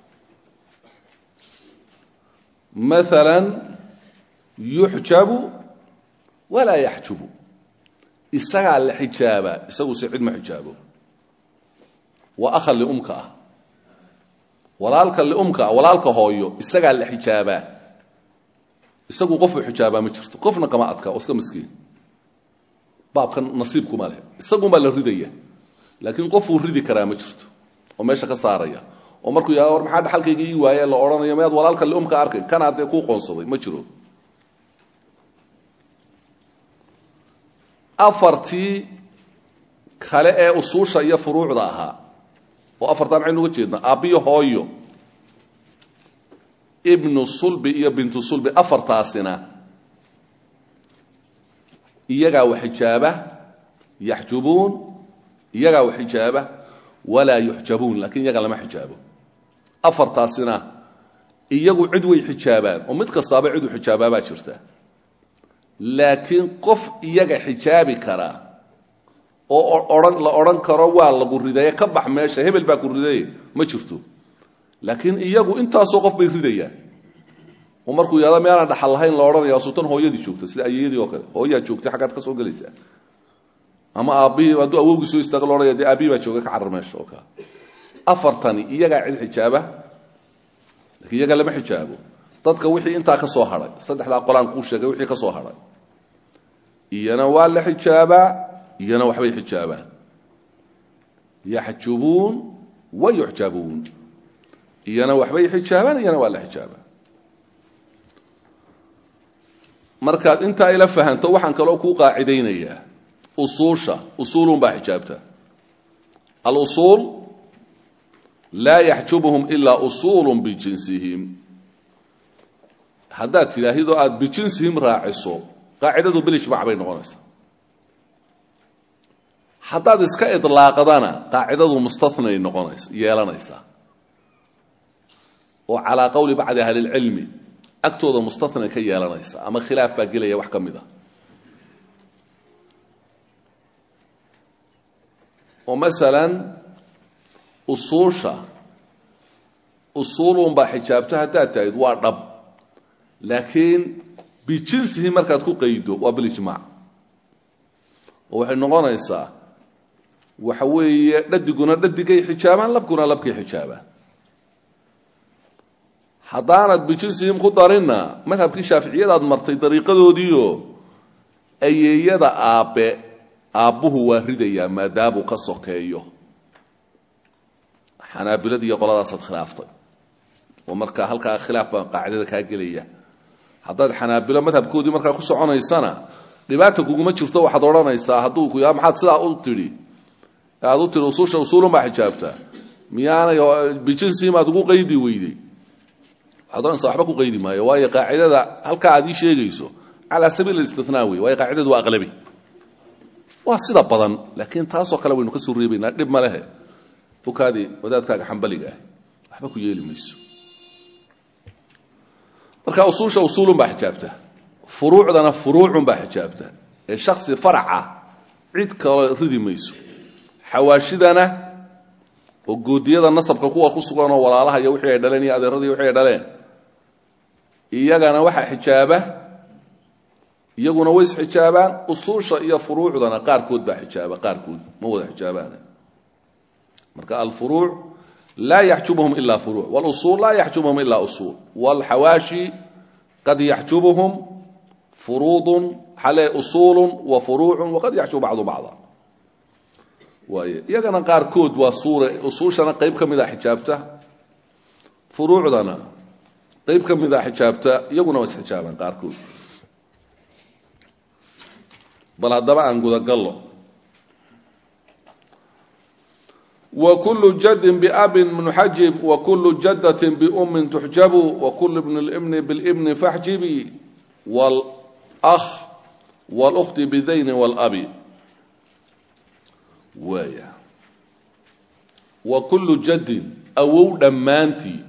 maalan yuxjabu walaa yaxjubu isagaa la xijaabaa isaguse cid ma xijaabo waa akha liumka ah walaalka liumka ah walaalka hooyo isagaa la xijaabaa isagu qofuu xijaabaa ma jirto qofna kama adka oo iska miskiin baabkan nasiibkuma leh isagunbaa la ridaya laakiin qofuu ridi karaa ma jirto oo meesha ka saaraya oo markuu yah war maxaa dhaxalkayga ii waaye la odhanayo miyaad walaalka liumka arkay kanaa dee kuu qoonsaday ma jiro afartii kale ee usuusha iyo furuucda ahaa oo afartaa maxaynu uga jeednaa aabbiyo hooyo ibnu sulbi iyo bintu sulbi afartaasina iyagaa wax xijaaba yaxjubuun iyagaa wax xijaaba walaa yuxjabuun laakiin iyaga lama xijaabo afartaasina iyagu cid way xijaabaan oo mid kastaaba ciduu xijaabaabaa jirta laakiin qof iyaga xijaabi karaa oo ohan la odhan karo waa lagu ridaye ka bax meesha hebel baa ku ridaye ma jirto laakiin iyagu intaasoo qof bay ridayaan oo markuu yahado meelaan dhaxal lahayn la odhanaya sultan hooyadii joogta sida ayeyadii oo kale hooyaa joogtay xaggaad ka soo gelaysaa ama aabbihii hadduu awowgii soo istaago la odhanaya dee aabbihi baa jooga ka carar meesha oo kale afartani iyagaa cid xijaaba lakiin iyaga lama xijaabo dadka wixii intaa ka soo hadhay saddexdaa qolaan kuu sheegay wixii ka soo hadhay iyana waa la xijaabaa iyana waxbay xijaabaan yaxjubuun wa yuxjabuun iyana waxbay xijaabaan iyana waa la xijaabaa markaad intaa ila fahanto waxaan kaloo kuu qaacidaynayaa usuusha usuulun baa xijaabta alusuul laa yaxjubuhum ilaa usuulu bijinsihim haddaad tidhaahidoo aada bijinsihim raaciso qaacidadu bilijmac bay noqonaysaa haddaad iska idlaaqdana qaacidadu mustanay noqonays yeelanaysaa oo calaa qowli bacdi ahli lcilmi agtooda mustanay ka yeelanaysa ama khilaaf baa gelaya wax ka mid a oo masalan usuusha usuulunbaa xijaabto haddaad tahid waa dhab laakiin bijinsihi markaad ku qaydo waa bilijmaac oo waxay noqonaysaa waxa weeye dhadiguna dhadigay xijaabaan labkuna labkay xijaabaan haddaanad bijinsihim ku darinna madhabkii shaaficiyadaad martay dariiqadoodiio ayeeyada aabbe aabbuhu waa ridayaa maadaamuu ka sokeeyo xanaabiladi iyo qoladaasaad khilaaftay oo markaa halkaa khilaaf baa qaacidada kaa gelaya haddaad xanaabilo madhabkoodii markaa ku soconaysana dhibaata kuguma jirto waxaad odhanaysaa hadduu ku yaa maxaad sidaa u tidhi aad u tidhi usuusha usuulun baa xijaabtaa miyaanay bijinsiimaad ugu qaydi weyday waxaad odhanaysaa waxba ku qaydi maayo waayo qaacidada halkaa aad ii sheegayso calaa sabiil istinaa wey waayo qaacidadu waa aqlabi waa sida badan laakiin taasoo kale waynu ka soo reebaynaa dhib ma lehe ukaadi wadaadkaaga xambaliga ah waxba ku yeeli mayso marka usuusha usuulun baa xijaabta furuucdana furuucun baa xijaabta ee shaksi faraca cid kale ridi mayso xawaashidana oo goodiyada nasabka kuwa ku sugan oo walaalaha iyo wixii ay dhaleen iyo adeeradii wixii ay dhaleen iyagana waxaa xijaaba iyaguna way isxijaabaan usuusha iyo furuucdana qaarkood baa xijaaba qaarkood ma wada xijaabaan marka alfuruuc laa yaxjubhum ila furuuc wlusuul laa yaxjubhum ila usuul wlxawaashi qad yaxjubhum furuudun xale usuulu wa furuucu waqad yaxjubu bacdu bacda waay iyagana qaarkood waa suure usuushana qayb ka mida xijaabta furuucdana qayb ka mida xijaabta iyaguna waa isxijaabaan qaarkood bal haddaba aan gudagallo wkulu jadin babin munxajib wakulu jadatin biumin tuxjabu wakulu bni libni bilibni faxjibi wlh wlkhti bidayni wlabi waaya wa kullu jadin awow dhammaantii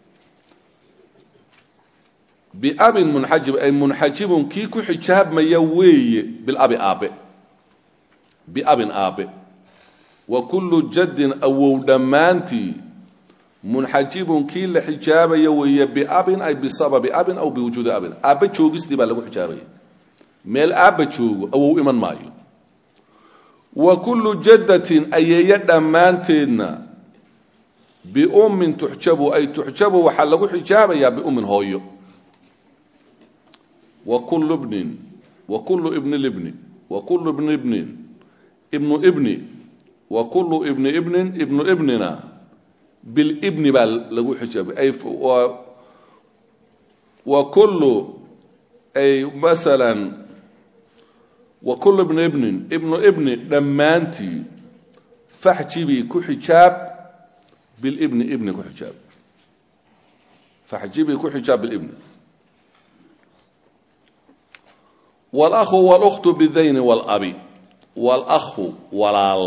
biabin munxajib ay munxajibun kii ku xijaabmaya weeye bilabi aabe biabin aabe wa kullu jaddin awow dhammaantii munxajibun kii la xijaabaya weeye biabin ay bisababi abin aw biwujuudi abin aabba joogistii baa lagu xijaabaya meel aabba joogo awow iman maayo wa kullu jaddatin ayeeye dhammaanteedna biummin tuxjabu ay tuxjabu waxaa lagu xijaabayaa biummin hooyo wa kullu bnin wa kullu ibni libni wa kullu ibni ibnin ibnu ibni wa kullu ibni ibnin ibnu ibnina bilibni baa lagu xijaabay ay wa kullu ay masalan wa kullu ibni ibnin ibnu ibni dhammaantii faxjibii ku xijaab bilibni ibni ku xijaab faxjibii ku xijaab bilibni wاlأhu wاlأkhtu bidayni wاlabi wاlأhu walaal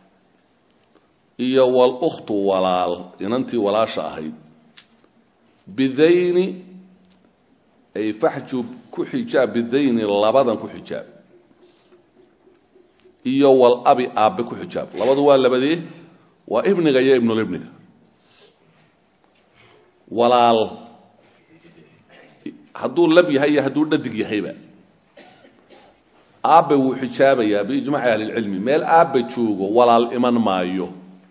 iyo wاlأkhtu walaal inantii walaasha ahayd bidayni ay faxjub ku xijaab bidayni labadan ku xijaab iyo walabi aabbe ku xijaab labadu waa labadee waa ibniga iyo ibnulibniga walaal hadduu lab yahay iyo hadduu dhadig yahayba aabbe wuu xijaabayaa biijmaci ahlilcilmi meel aabbe joogo walaal iman maayo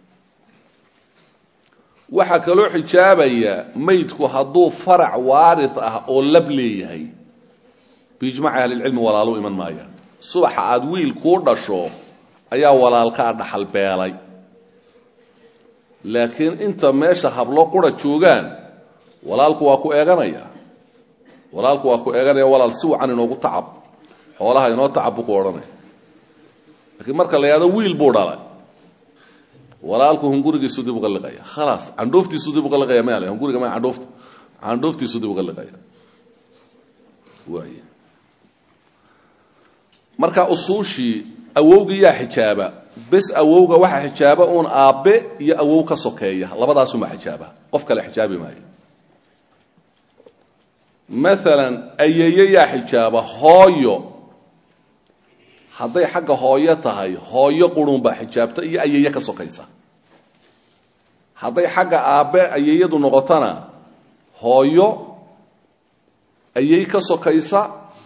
waxaa kaloo xijaabaya maydku hadduu farac waari ah oo lab leeyahay biijmaci ahlilcilmi walaalu iman maaya subaxa aad wiil kuu dhasho ayaa walaalkaa dhaxal beelay laakiin inta meesha hablo qura joogaan walaalku waa ku eeganaya walaalku waa ku eeganaya walaal si wacan inoogu tacab xoolaha inoo tacab buu ku odhanaya laakiin marka la yahado wiil buu dhalay walaalku hungurigiisu dib uga liqaya khalaas candhooftiisu dib uga liqaya maale hunguriga ma candhoofta candhooftiisu dib uga liqaya waay marka usuushii awowga yaa xijaaba bes awowga waxaa xijaaba uun aabbe iyo awow ka sokeeya labadaasumaa xijaaba qof kale xijaabi maayo maalan ayeeye yaa xijaaba hooyo hadday xagga hooyo tahay hooyo qurunbaa xijaabta iyo ayeeye ka sokaysa hadday xagga aabbe ayeeyadu noqotona hooyo ayey ka sokaysa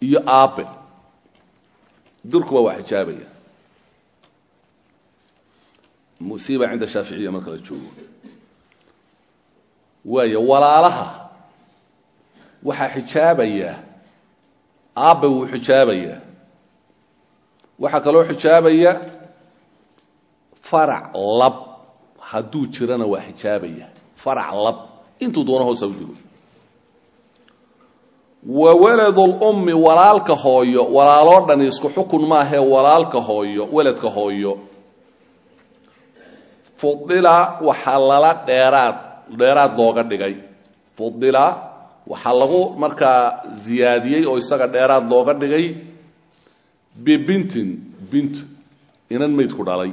iyo aabe durkuba waa xijaabaya musiiba cinda shaaficiya marka la joogo waayo walaalaha waxaa xijaabaya aabbe wuu xijaabayaa waxaa kaloo xijaabaya farac lab hadduu jirana waa xijaabaya farac lab intuu doono hoosa u digo wa waladulummi walaalka hooyo walaaloo dhani isku xukun maahee walaalka hooyo weladka hooyo fudila waxaa lala dheeraad dheeraad looga dhigay fudila waxaa lagu markaa ziyaadiyey oo isaga dheeraad looga dhigay bibintin bint inan maydku dhalay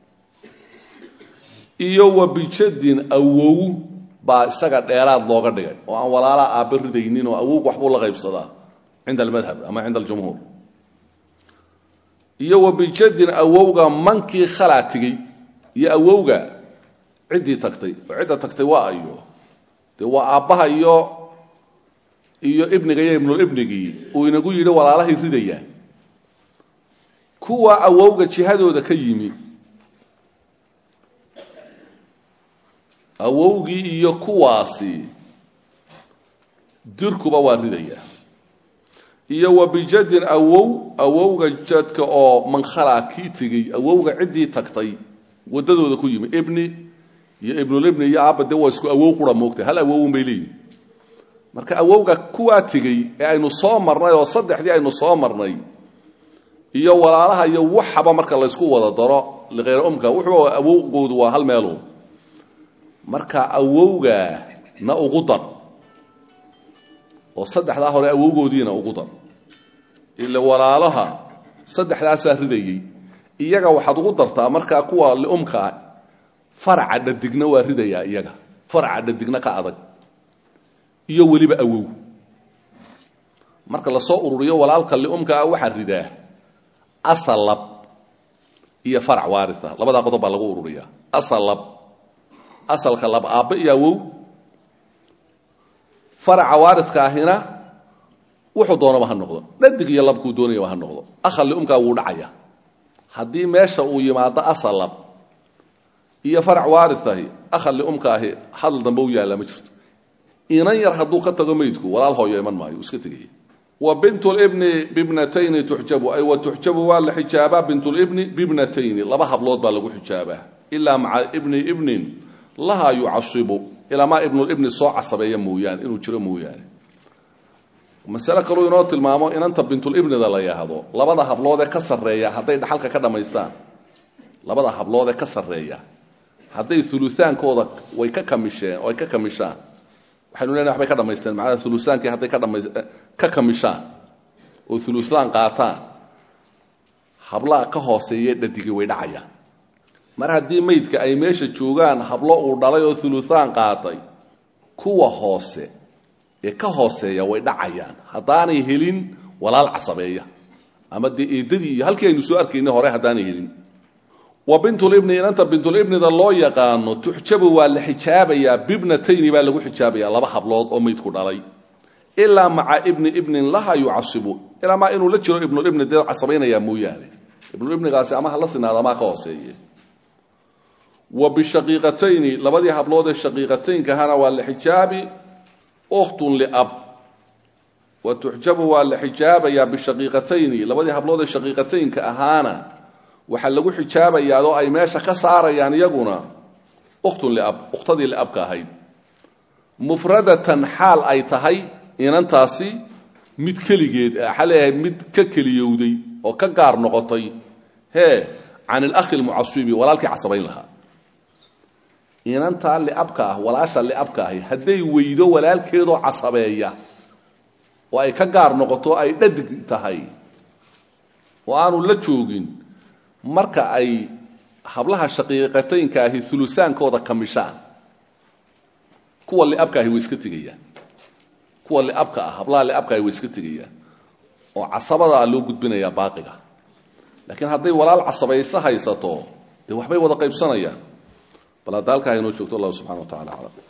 iyo wa bijadin awow baa isaga dheeraad looga dhigay oo aan walaalaha aabbe ridaynin oo awowg waxbuu la qaybsadaa cinda almadhab ama cinda aljumhuur iyo wa bijadin awowga mankii khalaa tigey iyo awowga ciddii tagtay oo cidda tagtay waa ayo dee waa aabbaha iyo iyo ibniga iyo ibnulibnigii uu inagu yidhi walaalahay ridayaan kuwa awowga jihadooda ka yimi awowgii iyo kuwaasi dirkuba waa ridaya iyo wa bijadin awow awowga jadka oo mankhalaa kii tegey awowga ciddii tagtay waddadooda ku yimi ibni iyo ibnulibni iyo aabba dee waa isku awow qura moogtay hal awowun bay leeyihin marka awowga kuwaa tegey ee aynu soo marnay oo saddexdii aynu soo marnay iyo walaalaha iyo waxaba marka laysku wada daro likhayr umka wuxuu awowgoodu waa hal meelu marka awowga na ugu dar oo saddexdaa hore awowgoodiina ugu dar ila walaalaha saddexdaasaa ridayey iyaga waxaad ugu dartaa markaa kuwa liumkaa faraca dhadigna waa ridayaa iyaga faraca dhadigna ka adag iyo weliba awow marka lasoo ururiyo walaalka liumkaa waxaa ridaa asal lab iyo farac waaria labadaa qodob baa lagu ururiyaa asal lab asalka lab aabbe iyo awow faraca waaridka ahina wuxuu doonaba ha noqdo dhadig iyo labkuu doonayaba ha noqdo akhal liumkaa wuu dhacaya haddii meesha uu yimaado asal lab iyo farac waariahi akhal liumka ahi hadal dambe u yaallaa ma jirto inan yar hadduu ka tago meydku walaal hooyo iman maayo uu iska tegaya wa bintulibni bibnatayni tuxjabu ay wa tuxjabu waa la xijaabaa bintulibni bibnatayni laba hablood baa lagu xijaabaa ilaa maca ibni ibnin lahaa yucasibu ilaamaa ibnulibni soo casabeeya mooyaane inuu jiro mooyaane masale kaluu inoo tilmaamo inanta bintulibnida la yahdo labada habloodee ka sarreeya hadday dhaxalka ka dhammaystaan labada habloodee ka sarreeya hadday ulutaankooda way ka kamisheen oo ay ka kamishaan waxaynu leenahay waxbay ka dhamaysteen macnaha ulutaankii hadday ka dhamays ka kamishaan oo ulutaan qaataan hablaha ka hooseeye dhadigii way dhacayaan mar haddii maydka ay meesha joogaan hablo uu dhalay oo ulutaan qaatay kuwa hoose ee ka hooseeya way dhacayaan haddaanay helin walaal casabeeya ama dee eedadii iyo halkii aynu soo arkaynay hore haddaanay helin wa bintulibni inanta bintulibnida loo yaqaano tuxjabu waa la xijaabayaa bibnatayni baa lagu xijaabayaa laba hablood oo maydku dhalay ilaa maca ibni ibnin laha yucasibu ilaa maa inuu la jiro ibnulibni dee casabaynayaa mooyaane ibnulibnigaasi ama hala sinaada amaa ka hooseeye wa bishaqiiqatayni labadii hablood ee shaqiiqataynkahana waa la xijaabi ukhtun liab wa tuxjabu waa la xijaabayaa bishaqiiqatayni labadii hablood ee shaqiiqataynka ahaana waxaa lagu xijaabayaa oo ay meesha ka saarayaan iyaguna ukhtun liab ukhtadii liabka ahayd mufradatan xaal ay tahay inantaasi mid keligeed waxaa leeyahay mid ka keliyowday oo ka gaar noqotay hee can ilakhi lmucasibi walaalkii casabayn lahaa inantaa liabka ah walaasha liabka ahi hadday weydo walaalkeedoo casabeeya oo ay ka gaar noqoto ay dhadig tahay oo aanu la joogin marka ay hablaha shaqiiqataynka ahi ulusaankooda kamishaan kuwa liabka ahi way iska tegayaan kuwa liabka ah hablaha liabka ahi way iska tegayaan oo casabadaa loo gudbinayaa baaqiga laakiin hadday walaal casabayso haysato dee waxbay wada qaybsanayaan bal hadda halkaa inoo joogto allah subxana wa tacala aclam